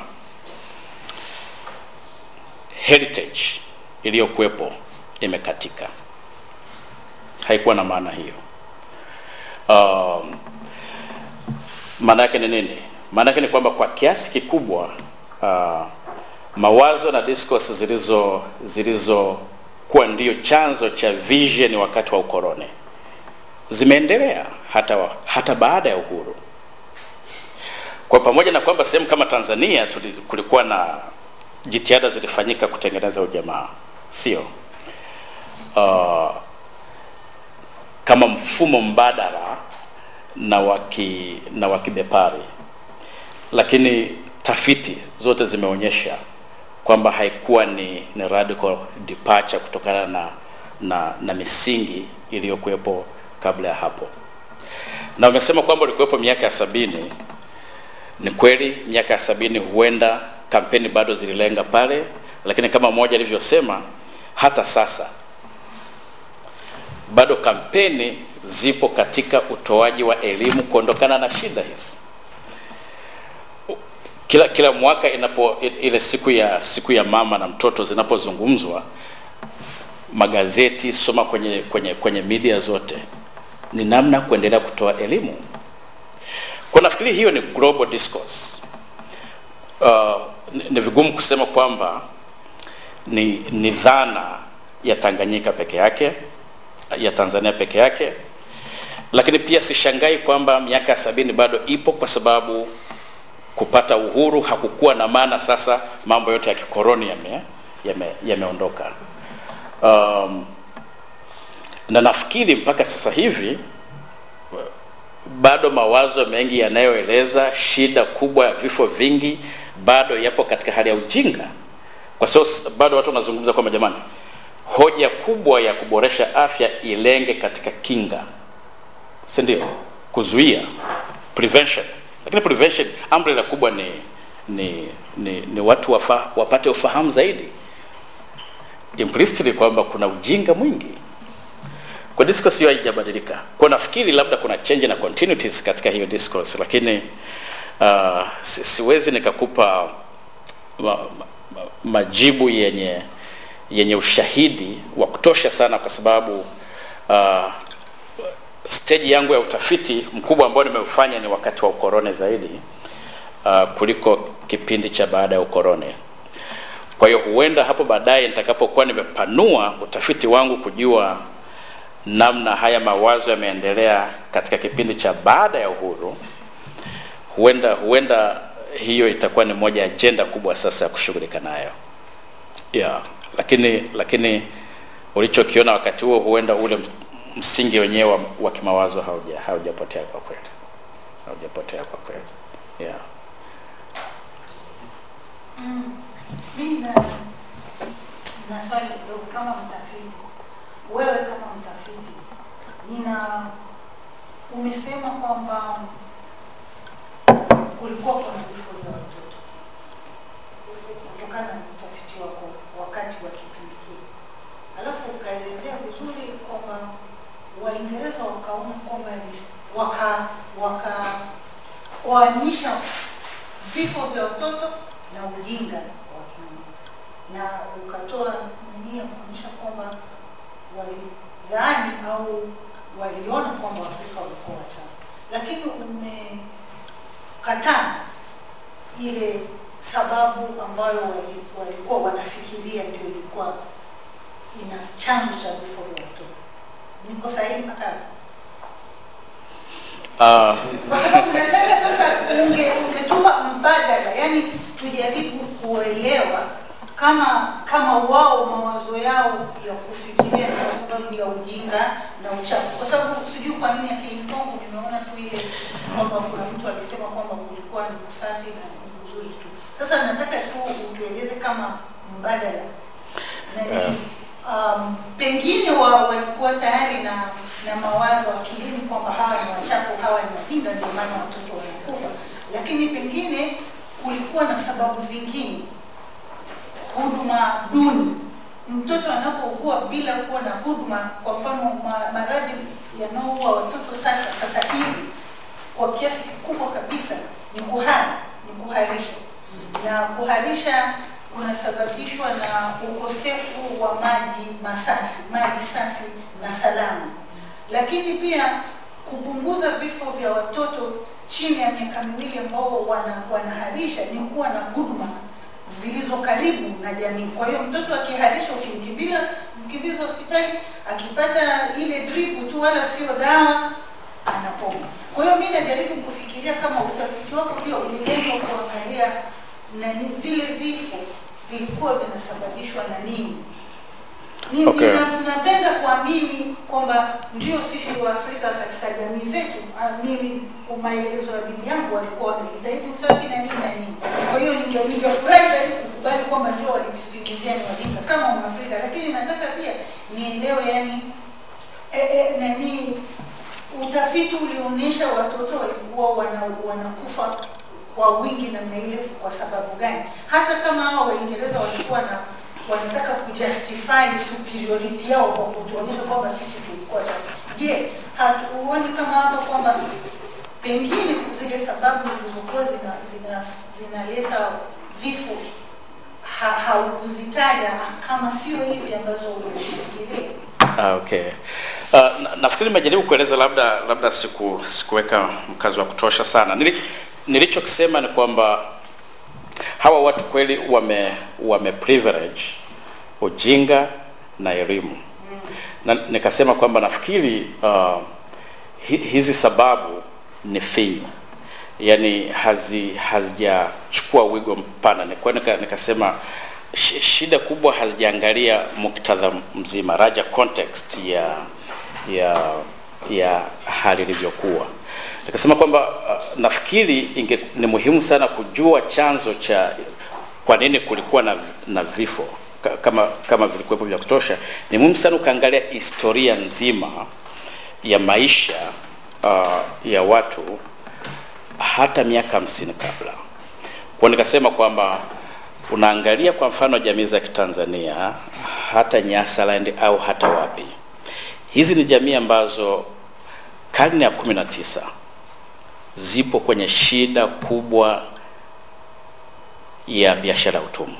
Speaker 3: heritage iliyokuwepo imekatika. Haikuwa na maana hiyo. Um, maana yake ni nini? Maana yake ni kwamba kwa kiasi kikubwa uh, mawazo na discourse zilizo zilizokuwa ndio chanzo cha vision wakati wa ukoloni zimeendelea hata, wa- hata baada ya uhuru. Kwa pamoja na kwamba sehemu kama Tanzania tuli, kulikuwa na jitihada zilifanyika kutengeneza ujamaa, sio uh, kama mfumo mbadala na waki na wa kibepari, lakini tafiti zote zimeonyesha kwamba haikuwa ni, ni radical departure kutokana na, na, na misingi iliyokuwepo kabla ya hapo. Na umesema kwamba ulikuwepo miaka ya sabini. Ni kweli miaka ya sabini huenda kampeni bado zililenga pale, lakini kama mmoja alivyosema, hata sasa bado kampeni zipo katika utoaji wa elimu kuondokana na shida hizi. Kila kila mwaka inapo ile siku ya siku ya mama na mtoto zinapozungumzwa, magazeti, soma kwenye kwenye kwenye media zote, ni namna kuendelea kutoa elimu. Kwa nafikiri hiyo ni global discourse. Uh, ni, ni vigumu kusema kwamba ni, ni dhana ya Tanganyika peke yake ya Tanzania peke yake, lakini pia sishangai kwamba miaka ya sabini bado ipo, kwa sababu kupata uhuru hakukuwa na maana sasa mambo yote ya kikoloni yame yame- yameondoka. Um, na nafikiri mpaka sasa hivi bado mawazo mengi yanayoeleza shida kubwa ya vifo vingi bado yapo katika hali ya ujinga, kwa sababu bado watu wanazungumza kwamba jamani, hoja kubwa ya kuboresha afya ilenge katika kinga, si ndio? Kuzuia, prevention. Lakini prevention umbrella kubwa ni ni, ni, ni watu wafa, wapate ufahamu zaidi implicitly kwamba kuna ujinga mwingi kwa discourse hiyo haijabadilika. Kwa nafikiri labda kuna change na continuities katika hiyo discourse, lakini uh, si, siwezi nikakupa ma, ma, ma, majibu yenye yenye ushahidi wa kutosha sana, kwa sababu uh, stage yangu ya utafiti mkubwa ambao nimeufanya ni wakati wa ukoloni zaidi uh, kuliko kipindi cha baada ya ukoloni. Kwa hiyo huenda hapo baadaye nitakapokuwa nimepanua utafiti wangu kujua namna haya mawazo yameendelea katika kipindi cha baada ya uhuru, huenda huenda hiyo itakuwa ni moja ya ajenda kubwa sasa ya kushughulika nayo yeah. Lakini lakini ulichokiona wakati huo, huenda ule msingi wenyewe wa, wa kimawazo hauja haujapotea kwa kweli, haujapotea kwa kweli yeah.
Speaker 6: Mimi na, na swali kidogo kama mtafiti. Wewe kama mtafiti, nina umesema kwamba kulikuwa kuna vifo vya watoto kutokana na utafiti wako wakati wa kipindi kile, alafu ukaelezea vizuri kwamba Waingereza wakaona kwamba ni- waka wakaoanisha vifo vya watoto na ujinga wa kina na ukatoa nani ya kuonyesha kwamba walidhani au waliona kwamba Waafrika walikuwa wachafu, lakini umekataa ile sababu ambayo wali- walikuwa wanafikiria ndio ilikuwa ina chanzo cha vifo vya watoto. Niko sahihi mpaka hapo?
Speaker 3: Uh,
Speaker 6: kwa sababu nataka sasa unge ungetupa mbadala, yani tujaribu kuelewa kama kama wao mawazo yao ya kufikiria ni kwa sababu ya ujinga na uchafu, kwa sababu sijui kwa nini akilini kwangu nimeona tu ile kwamba kuna mtu alisema kwamba kulikuwa ni kusafi na ni kuzuri tu. Sasa nataka tu utueleze kama mbadala nani, um, pengine wa, walikuwa tayari na na mawazo akilini kwamba hawa ni wachafu, hawa ni wajinga, ndio maana watoto wanakufa, lakini pengine kulikuwa na sababu zingine, huduma duni mtoto anapougua bila kuwa na huduma, kwa mfano ma- maradhi yanaoua watoto sasa sasa hivi kwa kiasi kikubwa kabisa ni kuhara, ni kuharisha, na kuharisha kunasababishwa na ukosefu wa maji masafi, maji safi na salama, lakini pia kupunguza vifo vya watoto chini ya miaka miwili ambao wana, wanaharisha ni kuwa na huduma zilizo karibu na jamii. Kwa hiyo mtoto akiharisha, ukimkimbiza mkimbiza hospitali, akipata ile drip tu, wala sio dawa, anapona. Kwa hiyo mimi najaribu kufikiria kama utafiti wako pia ulilenga kuangalia nani vile vifo vilikuwa vinasababishwa na nini. Ni-
Speaker 3: Okay.
Speaker 6: nina- Napenda kuamini kwamba ndio sisi wa Afrika katika jamii zetu, ah, mimi kwa maelezo ya bibi yangu walikuwa wamejitahidi usafi na nini na nini. Kwa hiyo ninge- ningefurahi zaidi kukubali kwamba ndio walitusingizia ni wajinga kama Mwafrika, lakini nataka pia nielewe yani e, e, nani utafiti ulionyesha watoto walikuwa wana, wanakufa kwa wingi namna ile kwa sababu gani? Hata kama hao Waingereza walikuwa na wanataka kujustify superiority yao kwa kutuonyesha kwamba sisi tulikuwa chafu. Je, hatuoni kama hapa kwamba pengine zile sababu zilizokuwa zina, zina, zinaleta vifo ha, haukuzitaja kama sio hizi ambazo ulifikiria?
Speaker 3: Ah, okay. Uh, na, nafikiri nimejaribu kueleza labda labda siku sikuweka mkazo wa kutosha sana. Nili, nilichokisema ni kwamba hawa watu kweli wame wame privilege ujinga na elimu. Na nikasema kwamba nafikiri uh, hi, hizi sababu ni finyu. Yaani hazi hazijachukua wigo mpana. Nilikuwa nika, nikasema shi- shida kubwa hazijaangalia muktadha mzima, raja context ya ya ya hali ilivyokuwa. Nikasema kwamba uh, nafikiri inge, ni muhimu sana kujua chanzo cha kwa nini kulikuwa na, na vifo Ka- kama kama vilikuwepo vya kutosha. Ni muhimu sana ukaangalia historia nzima ya maisha uh, ya watu hata miaka hamsini kabla. Kwa nikasema kwamba unaangalia kwa mfano jamii za Kitanzania hata Nyasaland au hata wapi, hizi ni jamii ambazo karne ya kumi na tisa zipo kwenye shida kubwa ya biashara ya utumwa.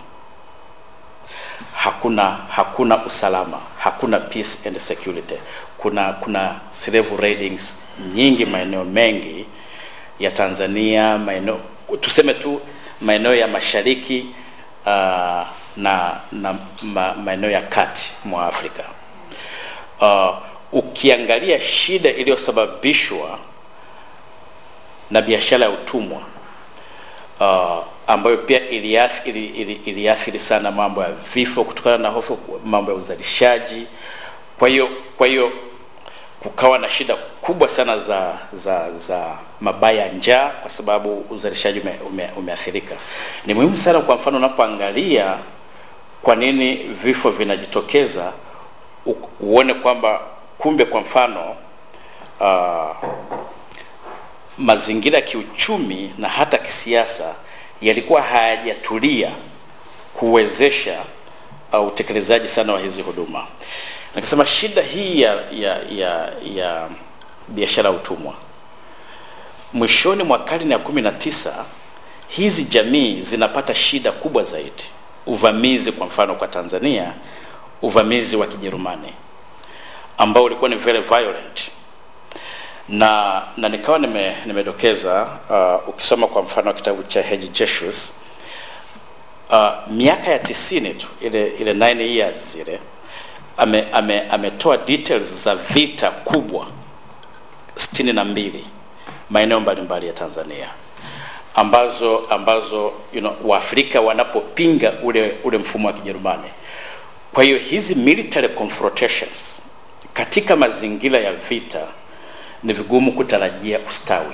Speaker 3: Hakuna hakuna usalama, hakuna peace and security. Kuna kuna slave raidings nyingi maeneo mengi ya Tanzania, maeneo tuseme tu maeneo ya mashariki uh, na, na ma, maeneo ya kati mwa Afrika. Uh, ukiangalia shida iliyosababishwa na biashara ya utumwa uh, ambayo pia iliathiri, ili, iliathiri sana mambo ya vifo kutokana na hofu, mambo ya uzalishaji. Kwa hiyo kwa hiyo kukawa na shida kubwa sana za za za mabaya ya njaa kwa sababu uzalishaji ume, ume, umeathirika. Ni muhimu sana, kwa mfano, unapoangalia kwa nini vifo vinajitokeza, u- uone kwamba kumbe, kwa mfano uh, mazingira ya kiuchumi na hata kisiasa yalikuwa hayajatulia kuwezesha uh, utekelezaji sana wa hizi huduma. Nikasema shida hii ya, ya, ya, ya biashara ya utumwa mwishoni mwa karne ya kumi na tisa hizi jamii zinapata shida kubwa zaidi. Uvamizi kwa mfano kwa Tanzania, uvamizi wa Kijerumani ambao ulikuwa ni very violent na na nikawa nime, nimedokeza uh, ukisoma kwa mfano kitabu cha Hedge Jesus uh, miaka ya tisini tu ile ile 9 years zile ame, ame, ametoa details za vita kubwa sitini na mbili maeneo mbalimbali ya Tanzania ambazo ambazo you know, Waafrika wanapopinga ule ule mfumo wa Kijerumani. Kwa hiyo hizi military confrontations katika mazingira ya vita ni vigumu kutarajia ustawi,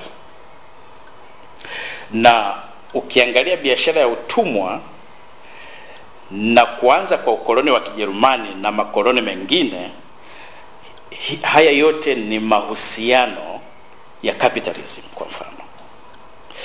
Speaker 3: na ukiangalia biashara ya utumwa na kuanza kwa ukoloni wa Kijerumani na makoloni mengine, hi- haya yote ni mahusiano ya capitalism kwa mfano,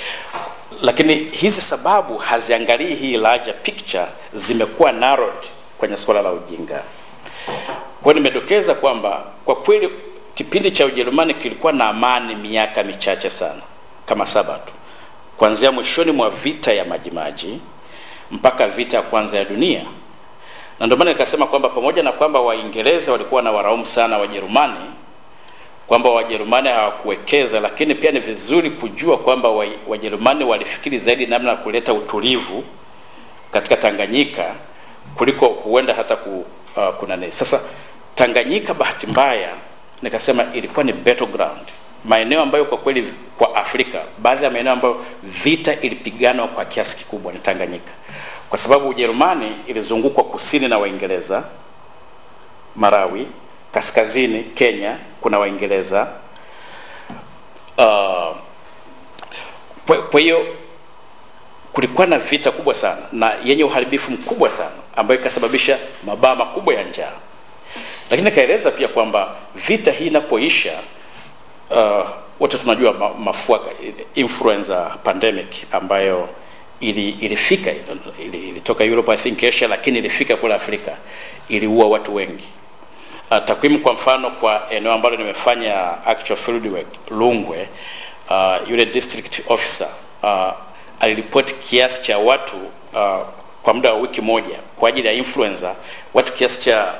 Speaker 3: lakini hizi sababu haziangalii hii larger picture, zimekuwa narrowed kwenye suala la ujinga. Kwa hiyo nimedokeza kwamba kwa kweli kipindi cha Ujerumani kilikuwa na amani miaka michache sana, kama saba tu, kuanzia mwishoni mwa vita ya Majimaji mpaka vita ya kwanza ya dunia. Na ndio maana nikasema kwamba pamoja na kwamba Waingereza walikuwa na waraumu sana Wajerumani, kwamba Wajerumani hawakuwekeza, lakini pia ni vizuri kujua kwamba wa- Wajerumani walifikiri zaidi namna ya kuleta utulivu katika Tanganyika kuliko huenda hata ku, uh, kuna nini. Sasa Tanganyika bahati mbaya nikasema ilikuwa ni battleground, maeneo ambayo kwa kweli kwa Afrika, baadhi ya maeneo ambayo vita ilipiganwa kwa kiasi kikubwa ni Tanganyika, kwa sababu Ujerumani ilizungukwa kusini na Waingereza, Marawi, kaskazini Kenya kuna Waingereza. Uh, kwa kwa hiyo kulikuwa na vita kubwa sana na yenye uharibifu mkubwa sana ambayo ikasababisha mabaa makubwa ya njaa, lakini nikaeleza pia kwamba vita hii inapoisha, uh, wote tunajua ma, mafua influenza pandemic ambayo ili, ilifika ili, ilitoka Europe I think Asia, lakini ilifika kule Afrika, iliua watu wengi. Uh, takwimu kwa mfano kwa eneo ambalo nimefanya actual field work Lungwe, uh, yule district officer uh, aliripoti kiasi cha watu uh, kwa muda wa wiki moja kwa ajili ya influenza, watu kiasi cha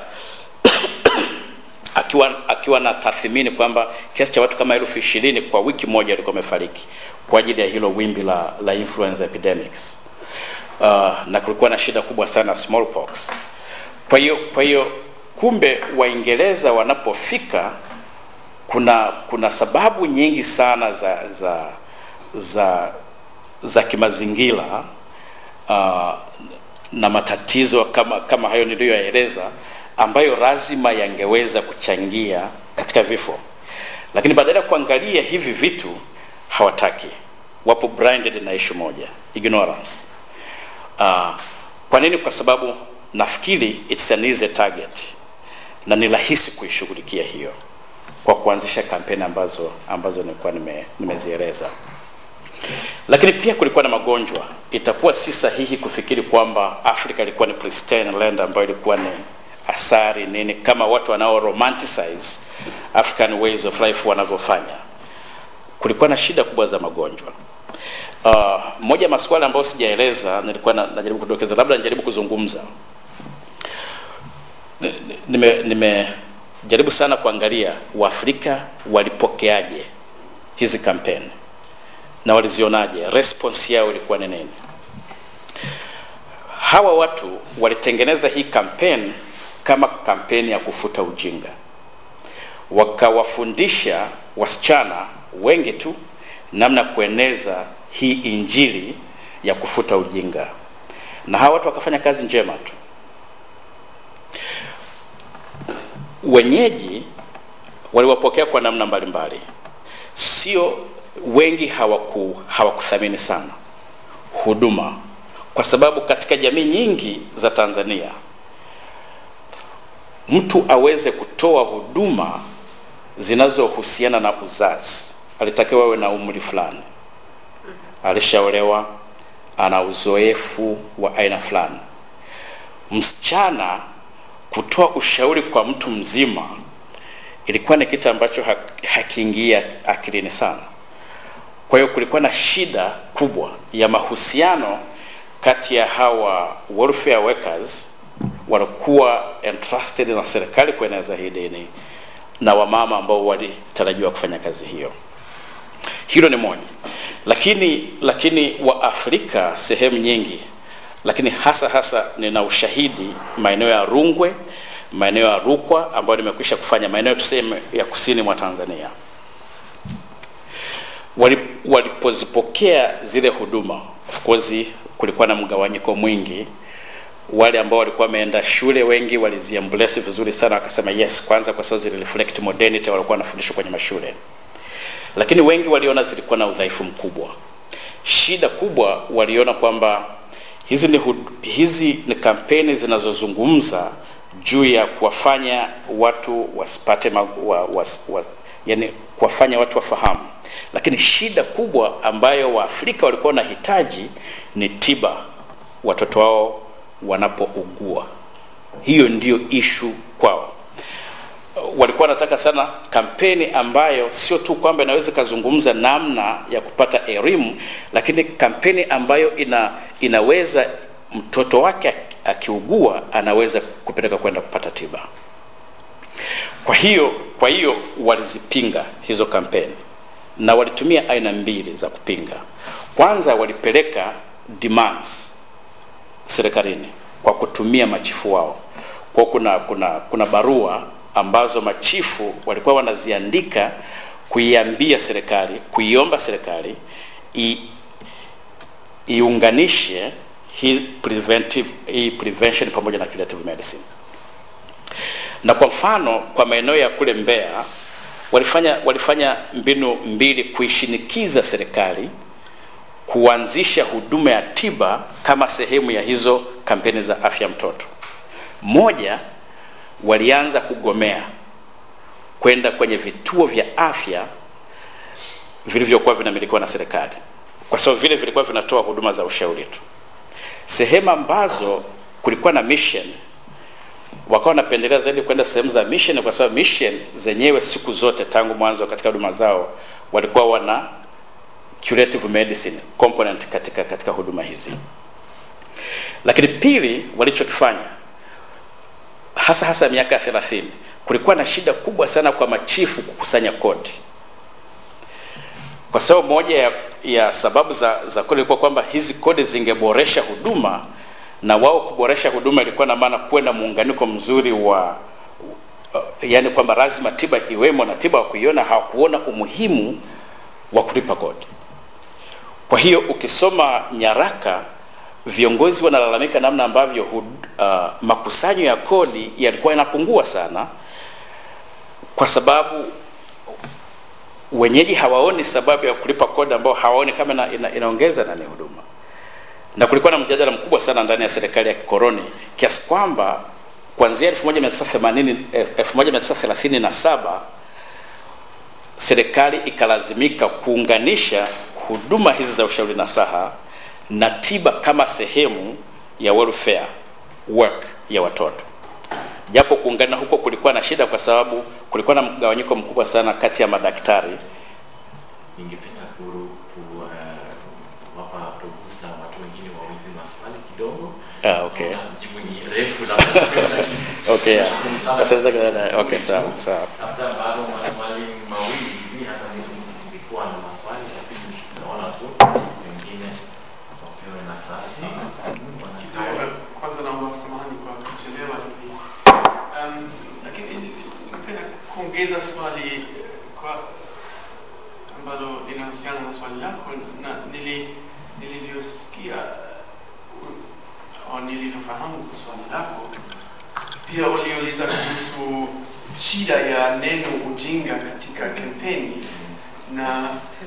Speaker 3: akiwa akiwa na tathmini kwamba kiasi cha watu kama elfu ishirini kwa wiki moja walikuwa wamefariki kwa ajili ya hilo wimbi la, la influenza epidemics. Uh, na kulikuwa na shida kubwa sana smallpox. Kwa hiyo kwa hiyo kumbe Waingereza wanapofika kuna kuna sababu nyingi sana za za za za kimazingira uh, na matatizo kama kama hayo niliyoyaeleza ambayo lazima yangeweza kuchangia katika vifo, lakini badala ya kuangalia hivi vitu hawataki, wapo blinded na issue moja, ignorance. Uh, kwa nini? Kwa sababu nafikiri it's an easy target na ni rahisi kuishughulikia hiyo kwa kuanzisha kampeni ambazo ambazo nilikuwa nime, nimezieleza lakini pia kulikuwa na magonjwa. Itakuwa si sahihi kufikiri kwamba Afrika ilikuwa ni pristine land ambayo ilikuwa ni asari nini, kama watu wanao romanticize African ways of life wanavyofanya. Kulikuwa na shida kubwa za magonjwa. Uh, moja ya masuala ambayo sijaeleza nilikuwa na, najaribu kudokeza, labda nijaribu kuzungumza. Nimejaribu nime, nime sana kuangalia Waafrika walipokeaje hizi kampeni na walizionaje, response yao ilikuwa ni nini? Hawa watu walitengeneza hii kampeni kama kampeni ya kufuta ujinga, wakawafundisha wasichana wengi tu namna kueneza hii injili ya kufuta ujinga, na hawa watu wakafanya kazi njema tu. Wenyeji waliwapokea kwa namna mbalimbali, sio wengi hawaku hawakuthamini sana huduma, kwa sababu katika jamii nyingi za Tanzania mtu aweze kutoa huduma zinazohusiana na uzazi alitakiwa awe na umri fulani, alishaolewa, ana uzoefu wa aina fulani. Msichana kutoa ushauri kwa mtu mzima ilikuwa ni kitu ambacho hakiingia akilini sana. Kwa hiyo kulikuwa na shida kubwa ya mahusiano kati ya hawa welfare workers walikuwa entrusted na serikali kueneza hii dini na wamama ambao walitarajiwa kufanya kazi hiyo. Hilo ni moja, lakini lakini wa Afrika sehemu nyingi, lakini hasa hasa nina ushahidi maeneo ya Rungwe, maeneo ya Rukwa ambayo nimekwisha kufanya, maeneo tuseme ya kusini mwa Tanzania walipozipokea zile huduma, of course kulikuwa na mgawanyiko mwingi. Wale ambao walikuwa wameenda shule wengi waliziembrace vizuri sana, wakasema yes, kwanza kwa sababu zile reflect modernity walikuwa wanafundishwa kwenye mashule, lakini wengi waliona zilikuwa na udhaifu mkubwa. Shida kubwa waliona kwamba hizi ni hud, hizi ni kampeni zinazozungumza juu ya kuwafanya watu wasipate wa, wa, wa, yani kuwafanya watu wafahamu lakini shida kubwa ambayo Waafrika walikuwa wanahitaji ni tiba watoto wao wanapougua. hiyo ndiyo ishu kwao walikuwa wanataka sana kampeni ambayo sio tu kwamba inaweza ikazungumza namna ya kupata elimu lakini kampeni ambayo ina, inaweza mtoto wake akiugua anaweza kupeleka kwenda kupata tiba kwa hiyo kwa hiyo walizipinga hizo kampeni na walitumia aina mbili za kupinga kwanza walipeleka demands serikalini kwa kutumia machifu wao kwa kuna kuna kuna barua ambazo machifu walikuwa wanaziandika kuiambia serikali kuiomba serikali i, iunganishe hii preventive hii prevention pamoja na curative medicine na kwa mfano kwa maeneo ya kule Mbeya walifanya walifanya mbinu mbili kuishinikiza serikali kuanzisha huduma ya tiba kama sehemu ya hizo kampeni za afya mtoto. Moja, walianza kugomea kwenda kwenye vituo vya afya vilivyokuwa vinamilikiwa na serikali, kwa sababu vile vilikuwa vinatoa huduma za ushauri tu. Sehemu ambazo kulikuwa na mission wakawa wanapendelea zaidi kwenda sehemu za mission, kwa sababu mission zenyewe siku zote tangu mwanzo katika huduma zao walikuwa wana curative medicine component katika, katika huduma hizi. Lakini pili, walichokifanya hasa hasa miaka ya 30 kulikuwa na shida kubwa sana kwa machifu kukusanya kodi, kwa sababu moja ya, ya sababu za, za kodi ilikuwa kwamba hizi kodi zingeboresha huduma na wao kuboresha huduma ilikuwa na maana kuwe na muunganiko mzuri wa uh, yani kwamba lazima tiba iwemo na tiba wa kuiona hawakuona umuhimu wa kulipa kodi. Kwa hiyo ukisoma nyaraka, viongozi wanalalamika namna ambavyo hud, uh, makusanyo ya kodi yalikuwa yanapungua sana, kwa sababu wenyeji hawaoni sababu ya kulipa kodi ambao hawaoni kama ina, ina, inaongeza nani huduma na kulikuwa na mjadala mkubwa sana ndani ya serikali ya kikoloni kiasi kwamba kuanzia 1980 1937 serikali ikalazimika kuunganisha huduma hizi za ushauri nasaha na tiba kama sehemu ya welfare work ya watoto japo kuungana huko kulikuwa na shida kwa sababu kulikuwa na mgawanyiko mkubwa sana kati ya madaktari
Speaker 1: Ningependa kuru kuwapa ruhusa watu wengine waulize maswali kidogo.
Speaker 3: Ah, okay.
Speaker 1: Naona Jibu ni refu labda.
Speaker 3: okay yeah.
Speaker 1: Nashukuru sana.
Speaker 3: Asante sana. okay sawa sawa
Speaker 1: Labda bado maswali mawili hivi, hata mimi nilikuwa na maswali lakini naona tu wengine wapewe nafasi.
Speaker 7: Kidogo, kwanza naomba samahani kwa kuchelewa, lakini um, lakini ningependa kuongeza swali eh, kwa ambalo linahusiana na swali lako na nili nilivyosikia uh, au nilivyofahamu swali lako, pia uliuliza kuhusu shida ya neno ujinga katika kampeni na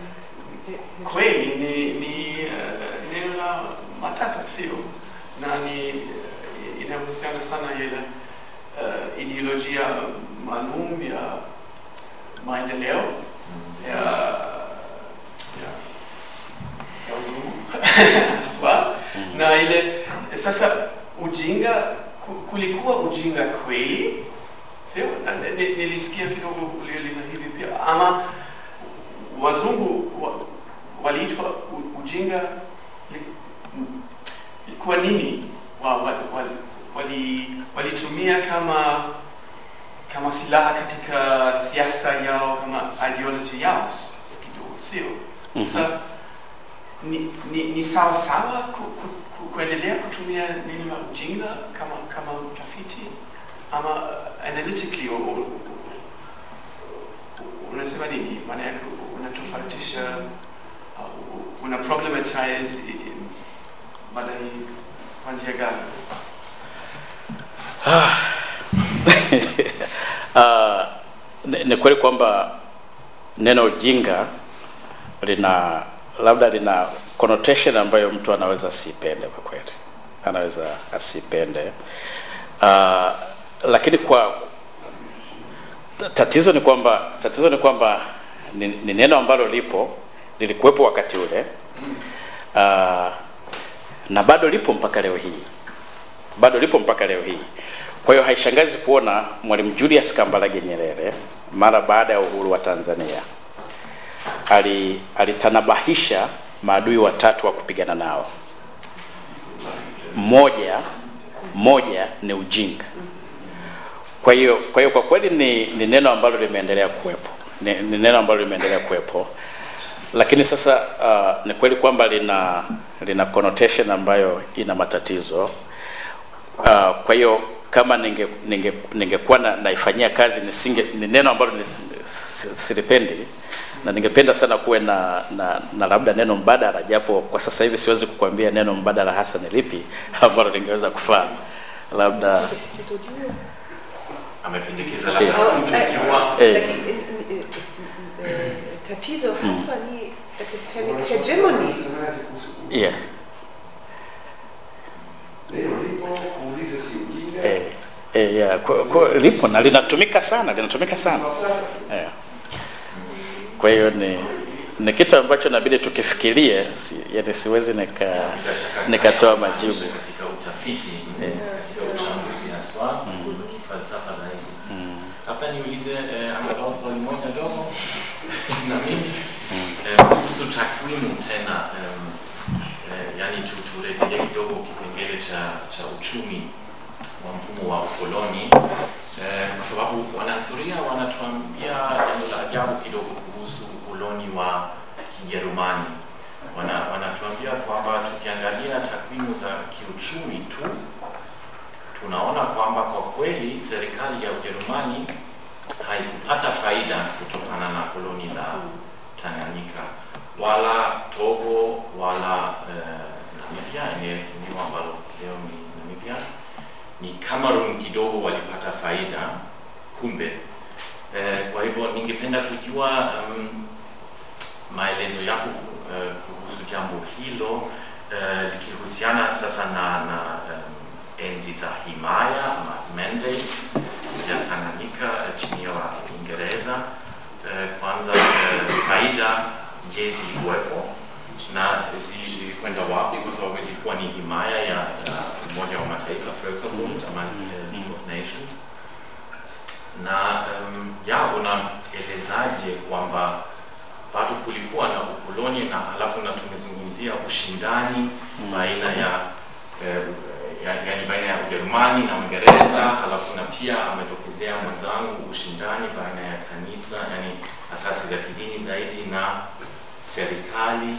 Speaker 7: kweli ni, ni uh, neno la matata sio na ni uh, inahusiana sana ile uh, ideolojia maalum ya maendeleo ya ya ya uzungu haswa na ile sasa ujinga ku- kulikuwa ujinga kweli sio Na- ni- nilisikia kidogo uliuliza hivi pia ama wazungu wa, waliitwa u- ujinga li- ilikuwa nini wa, wa, wa, wali, walitumia kama kama silaha katika siasa yao kama ideology yao s- s- kidogo sio sasa ni, ni, ni sawa sawa ku, ku, ku, kuendelea kutumia neno la ujinga kama kama mtafiti ama uh, analytically u- u- u- u- unasema nini maana yake unatofautisha uh, una problematize i- i- mada hii kwa njia gani
Speaker 3: uh, ni, ni kweli kwamba neno ujinga lina labda lina connotation ambayo mtu anaweza asipende kwa kweli anaweza asipende uh, lakini kwa ta- tatizo ni kwamba tatizo ni kwamba ni, ni neno ambalo lipo lilikuwepo wakati ule uh, na bado lipo mpaka leo hii bado lipo mpaka leo hii Kwa hiyo haishangazi kuona Mwalimu Julius Kambarage Nyerere mara baada ya uhuru wa Tanzania ali alitanabahisha maadui watatu wa kupigana nao. Moja moja ni ujinga. Kwa hiyo kwa hiyo kwa kweli ni, ni neno ambalo limeendelea kuwepo, ni, ni neno ambalo limeendelea kuwepo, lakini sasa uh, ni kweli kwamba lina lina connotation ambayo ina matatizo uh, kwa hiyo kama ninge ninge ningekuwa na, naifanyia kazi nisinge ni neno ambalo nis- si- silipendi na ningependa sana kuwe na, na, na labda neno mbadala, japo kwa sasa hivi siwezi kukwambia neno mbadala hasa ni lipi ambalo lingeweza kufaa labda
Speaker 2: Kutojua.
Speaker 1: amependekeza
Speaker 3: Eh.
Speaker 1: labda
Speaker 2: Oh,
Speaker 1: kutojua
Speaker 2: eh,
Speaker 3: Eh.
Speaker 2: lakini, eh, eh, eh, tatizo haswa ni epistemic hegemony.
Speaker 3: yeah.
Speaker 5: Neno lipo, kuuliza si ujinga.
Speaker 3: Eh, eh, yeah. Kwa, kwa, lipo na linatumika sana linatumika sana
Speaker 5: Falsafa.
Speaker 3: yeah. Kwa hiyo ni ni kitu ambacho inabidi tukifikirie, si, yani siwezi nika
Speaker 1: bila shaka
Speaker 3: nikatoa
Speaker 1: haya
Speaker 3: majibu.
Speaker 1: katika utafiti katika uchambuzi haswa falsafa zaidi labda niulize eh, angalau swali moja dogo na mimi eh, kuhusu takwimu tena em, eh, yani tu- turejelee kidogo kipengele cha cha uchumi wa mfumo wa ukoloni eh, kwa sababu wanahistoria wanatuambia jambo la ajabu kidogo kuhusu ukoloni wa Kijerumani. Wana, wanatuambia kwamba tukiangalia takwimu za kiuchumi tu tunaona kwamba kwa kweli serikali ya Ujerumani haikupata faida kutokana na koloni la Tanganyika wala Togo wala eh, Namibia, ene- eneo ambalo leo ni Namibia. Ni Cameroon kidogo walipata faida kumbe. Eh, kwa hivyo ningependa kujua um, maelezo yako eh, kuhusu jambo hilo eh, likihusiana sasa na, na um, enzi za himaya ama mandate ya Tanganyika eh, chini ya Uingereza. Eh, kwanza eh, faida je, zilikuwepo na zi- zilikwenda wapi? Kwa sababu ilikuwa ni himaya ya, ya Umoja wa Mataifa Völkerbund ama eh, League of Nations na um, ya unaelezaje kwamba bado kulikuwa na ukoloni na halafu na tumezungumzia ushindani baina ya eh, ya- yaani baina ya Ujerumani na Uingereza, halafu na pia ametokezea mwenzangu ushindani baina ya kanisa, yani asasi za kidini zaidi na serikali.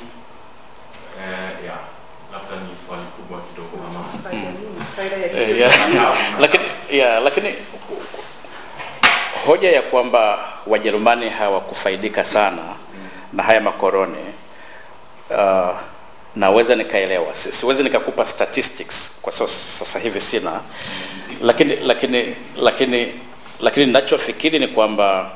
Speaker 1: Eh, ya labda ni swali kubwa kidogo ama
Speaker 2: Faida nini? Faida ya
Speaker 3: Eh,
Speaker 2: kitu.
Speaker 3: yeah. lakini yeah, lakini hoja ya kwamba Wajerumani hawakufaidika sana na haya makoroni uh, naweza nikaelewa, Si- siwezi nikakupa statistics kwa sababu sasa hivi sina, lakini lakini lakini lakini ninachofikiri ni kwamba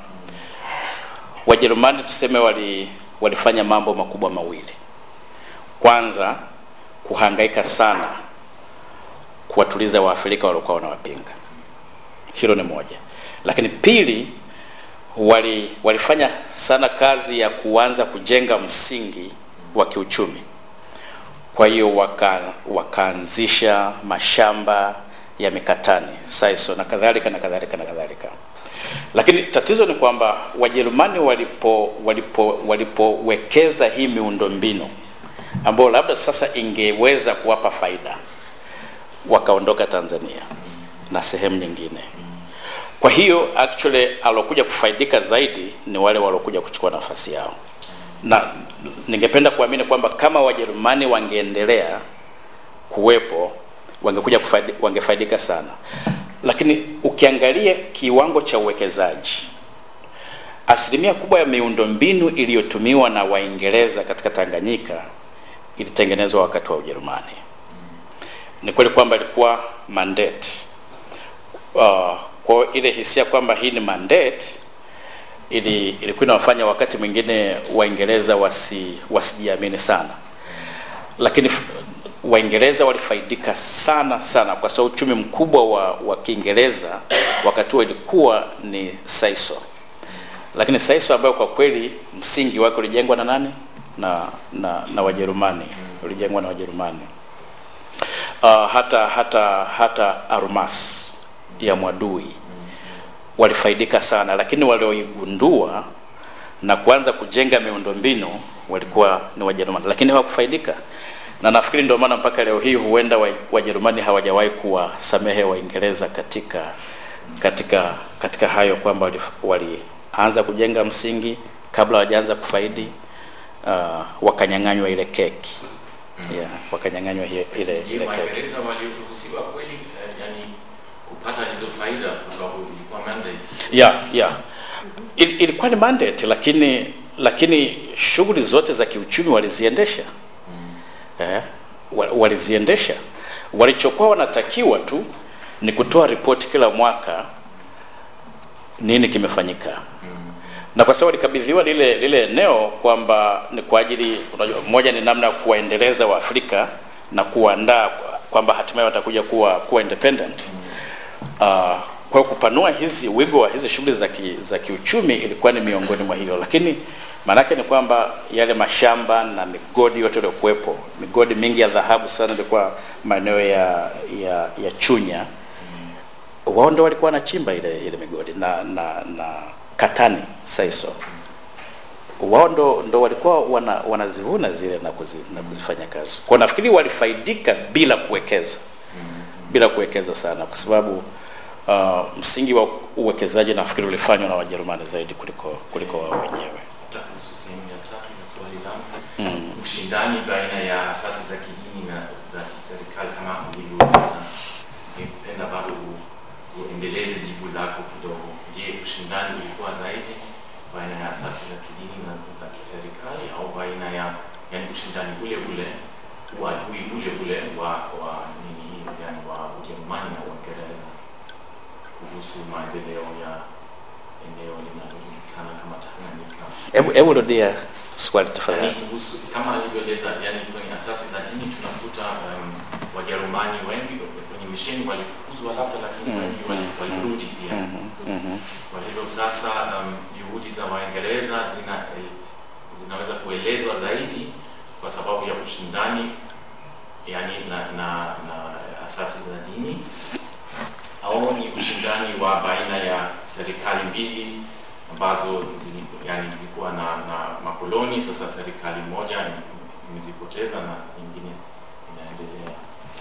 Speaker 3: Wajerumani tuseme wali walifanya mambo makubwa mawili. Kwanza kuhangaika sana kuwatuliza Waafrika waliokuwa wanawapinga. Hilo ni moja, lakini pili, wali, walifanya sana kazi ya kuanza kujenga msingi wa kiuchumi. Kwa hiyo waka, wakaanzisha mashamba ya mikatani saiso na kadhalika na kadhalika na kadhalika. Lakini tatizo ni kwamba Wajerumani walipo walipo walipowekeza hii miundombinu ambayo labda sasa ingeweza kuwapa faida, wakaondoka Tanzania na sehemu nyingine. Kwa hiyo actually alokuja kufaidika zaidi ni wale waliokuja kuchukua nafasi yao, na ningependa kuamini kwamba kama Wajerumani wangeendelea kuwepo wangekuja kufaidi, wangefaidika sana, lakini ukiangalia kiwango cha uwekezaji, asilimia kubwa ya miundombinu iliyotumiwa na Waingereza katika Tanganyika ilitengenezwa wakati wa Ujerumani. Ni kweli kwamba ilikuwa mandate uh, kwa ile hisia kwamba hii ni mandate ili ilikuwa inawafanya wakati mwingine Waingereza wasi wasijiamini sana, lakini f- Waingereza walifaidika sana sana kwa sababu uchumi mkubwa wa, wa Kiingereza wakati huo ilikuwa ni saiso, lakini saiso ambayo kwa kweli msingi wake ulijengwa na nani? Na, na, na Wajerumani, ulijengwa na Wajerumani uh, hata hata hata Arumas ya Mwadui walifaidika sana, lakini walioigundua na kuanza kujenga miundombinu walikuwa ni Wajerumani, lakini hawakufaidika na nafikiri ndio maana mpaka leo hii huenda wa- Wajerumani hawajawahi kuwasamehe Waingereza katika katika katika hayo kwamba walif- walianza kujenga msingi kabla hawajaanza kufaidi uh, wakanyang'anywa ile keki yeah, wakanyang'anywa hiyo- ile
Speaker 1: Je,
Speaker 3: ile keki.
Speaker 1: Waingereza waliruhusiwa kweli eh, yani kupata hizo faida kwa sababu ilikuwa mandate?
Speaker 3: yeah, yeah. Il, ilikuwa ni mandate lakini lakini shughuli zote za kiuchumi waliziendesha eh, wa- waliziendesha. Walichokuwa wanatakiwa tu ni kutoa ripoti kila mwaka nini kimefanyika na kwa sababu walikabidhiwa lile lile eneo kwamba ni kwa ajili unajua, moja ni namna ya kuwaendeleza Waafrika na kuandaa kwamba hatimaye watakuja kuwa kuwa independent. Uh, kwa hiyo kupanua hizi wigo wa hizi shughuli za ki, za kiuchumi ilikuwa ni miongoni mwa hiyo, lakini maanake ni kwamba yale mashamba na migodi yote iliyokuwepo, migodi mingi ya dhahabu sana ilikuwa maeneo ya, ya, ya Chunya wao ndo walikuwa wanachimba ile ile migodi na na na katani saiso wao ndo, ndo walikuwa wana, wanazivuna zile na, kuzi, na kuzifanya kazi kwa nafikiri walifaidika bila kuwekeza bila kuwekeza sana kwa sababu uh, msingi wa uwekezaji nafikiri ulifanywa na Wajerumani zaidi kuliko kuliko wao wenyewe
Speaker 1: Hata kuhusu sehemu ya tatu ya swali langu ushindani baina ya asasi za kidini na za kiserikali kama ulivyouliza, ningependa bado u- uendeleze jibu lako kidogo. Je, ushindani ulikuwa zaidi baina ya asasi za kidini na za kiserikali au baina ya yani ushindani ule ule uadui ule ule wa wa nini yani wa Ujerumani na Uingereza kuhusu maendeleo ya eneo linalojulikana kama Tanganyika?
Speaker 3: hebu hebu rudia swali tafadhali
Speaker 1: Yani kuhusu kama alivyoeleza, yani kwenye asasi za dini tunakuta um, Wajerumani wengi kwenye misheni walifukuzwa labda, lakini wengi wali- walirudi pia. Kwa hivyo sasa um, juhudi za Waingereza zina eh, zinaweza kuelezwa zaidi kwa sababu ya ushindani yani na, na, na asasi za dini au ni ushindani wa baina ya serikali mbili ambazo zili, yani zilikuwa na, na makoloni. Sasa serikali moja imezipoteza na nyingine inaendelea.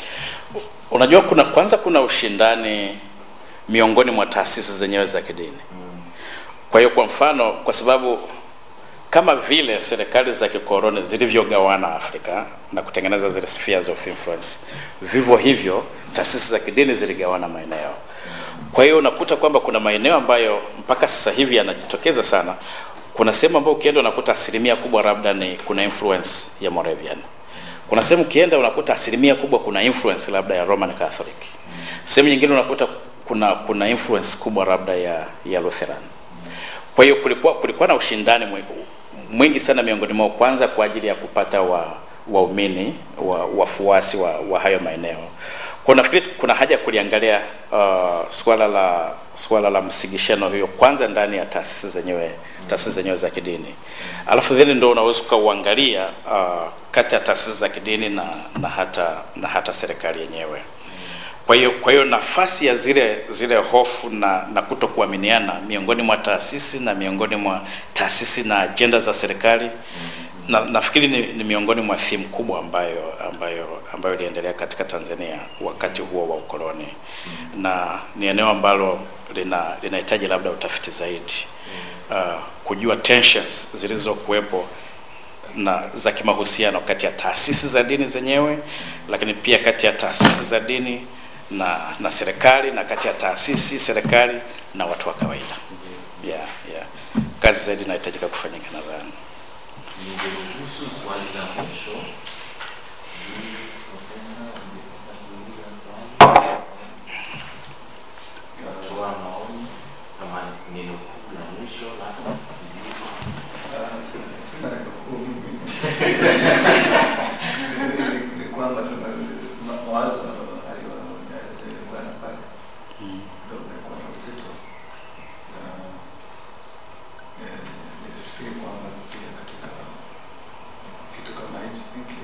Speaker 3: Unajua, kuna kwanza, kuna ushindani miongoni mwa taasisi zenyewe za kidini. Kwa hiyo, kwa mfano, kwa sababu kama vile serikali za kikoloni zilivyogawana Afrika na kutengeneza zile spheres of influence, vivyo hivyo taasisi za kidini ziligawana maeneo. Kwa hiyo unakuta kwamba kuna maeneo ambayo mpaka sasa hivi yanajitokeza sana. Kuna sehemu ambayo ukienda unakuta asilimia kubwa labda ni kuna influence ya Moravian. Kuna sehemu ukienda unakuta asilimia kubwa kuna influence labda ya Roman Catholic. Sehemu nyingine unakuta kuna kuna influence kubwa labda ya ya Lutheran. Kwa hiyo kulikuwa kulikuwa na ushindani mwi- mwingi sana miongoni mwao, kwanza kwa ajili ya kupata wa waumini wa, wafuasi wa, wa hayo maeneo. Kwa nafikiri kuna haja ya kuliangalia uh, swala la swala la msigishano hiyo kwanza ndani ya taasisi zenyewe taasisi zenyewe za kidini, alafu then ndio unaweza ukauangalia uh, kati ya taasisi za kidini na, na hata na hata serikali yenyewe. Kwa hiyo kwa hiyo nafasi ya zile zile hofu na, na kutokuaminiana miongoni mwa taasisi na miongoni mwa taasisi na ajenda za serikali na, nafikiri ni, ni miongoni mwa theme kubwa ambayo ambayo ambayo iliendelea katika Tanzania wakati huo wa ukoloni na ni eneo ambalo lina linahitaji labda utafiti zaidi uh, kujua tensions zilizokuwepo na za kimahusiano kati ya taasisi za dini zenyewe, lakini pia kati ya taasisi za dini na na serikali na kati ya taasisi serikali na watu wa kawaida. Yeah, yeah. Kazi zaidi inahitajika kufanyika nadhani.
Speaker 1: Ningeruhusu swali la mwisho. Sijui, Profesa, ungependa kuuliza swali? Unatoa maoni kama neno kuu la mwisho labda, sijui.
Speaker 8: Sina neno kuu mimi. Ni- ni kwamba tuna ma- mawazo aliyoyaelezea pale ndio kumekuwa na uzito na eh, nilifikiri kwamba pia katika kitu kama hichi hiki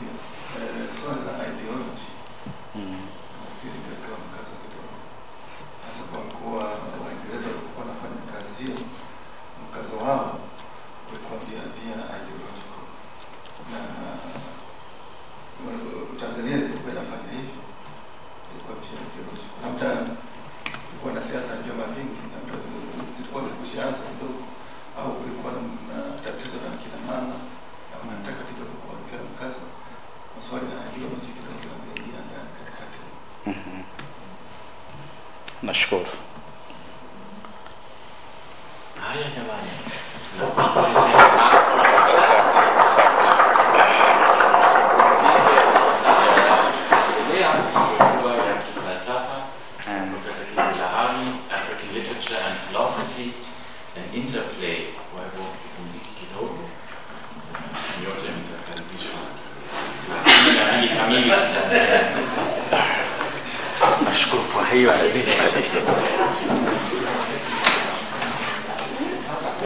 Speaker 3: Nashukuru.
Speaker 1: Haya jamani, nakushukuru tena sana kwa
Speaker 3: Asante, asante.
Speaker 1: tutaendelea hotuba ya kifalsafa Profesa Kizilahami, African Literature and Philosophy and Interplay. Kwa hivyo tupumzike kidogo, nyote mtakaribishwa saa kumi na mbili kamili tutaendelea.
Speaker 3: Nashukuru kwa hiyo.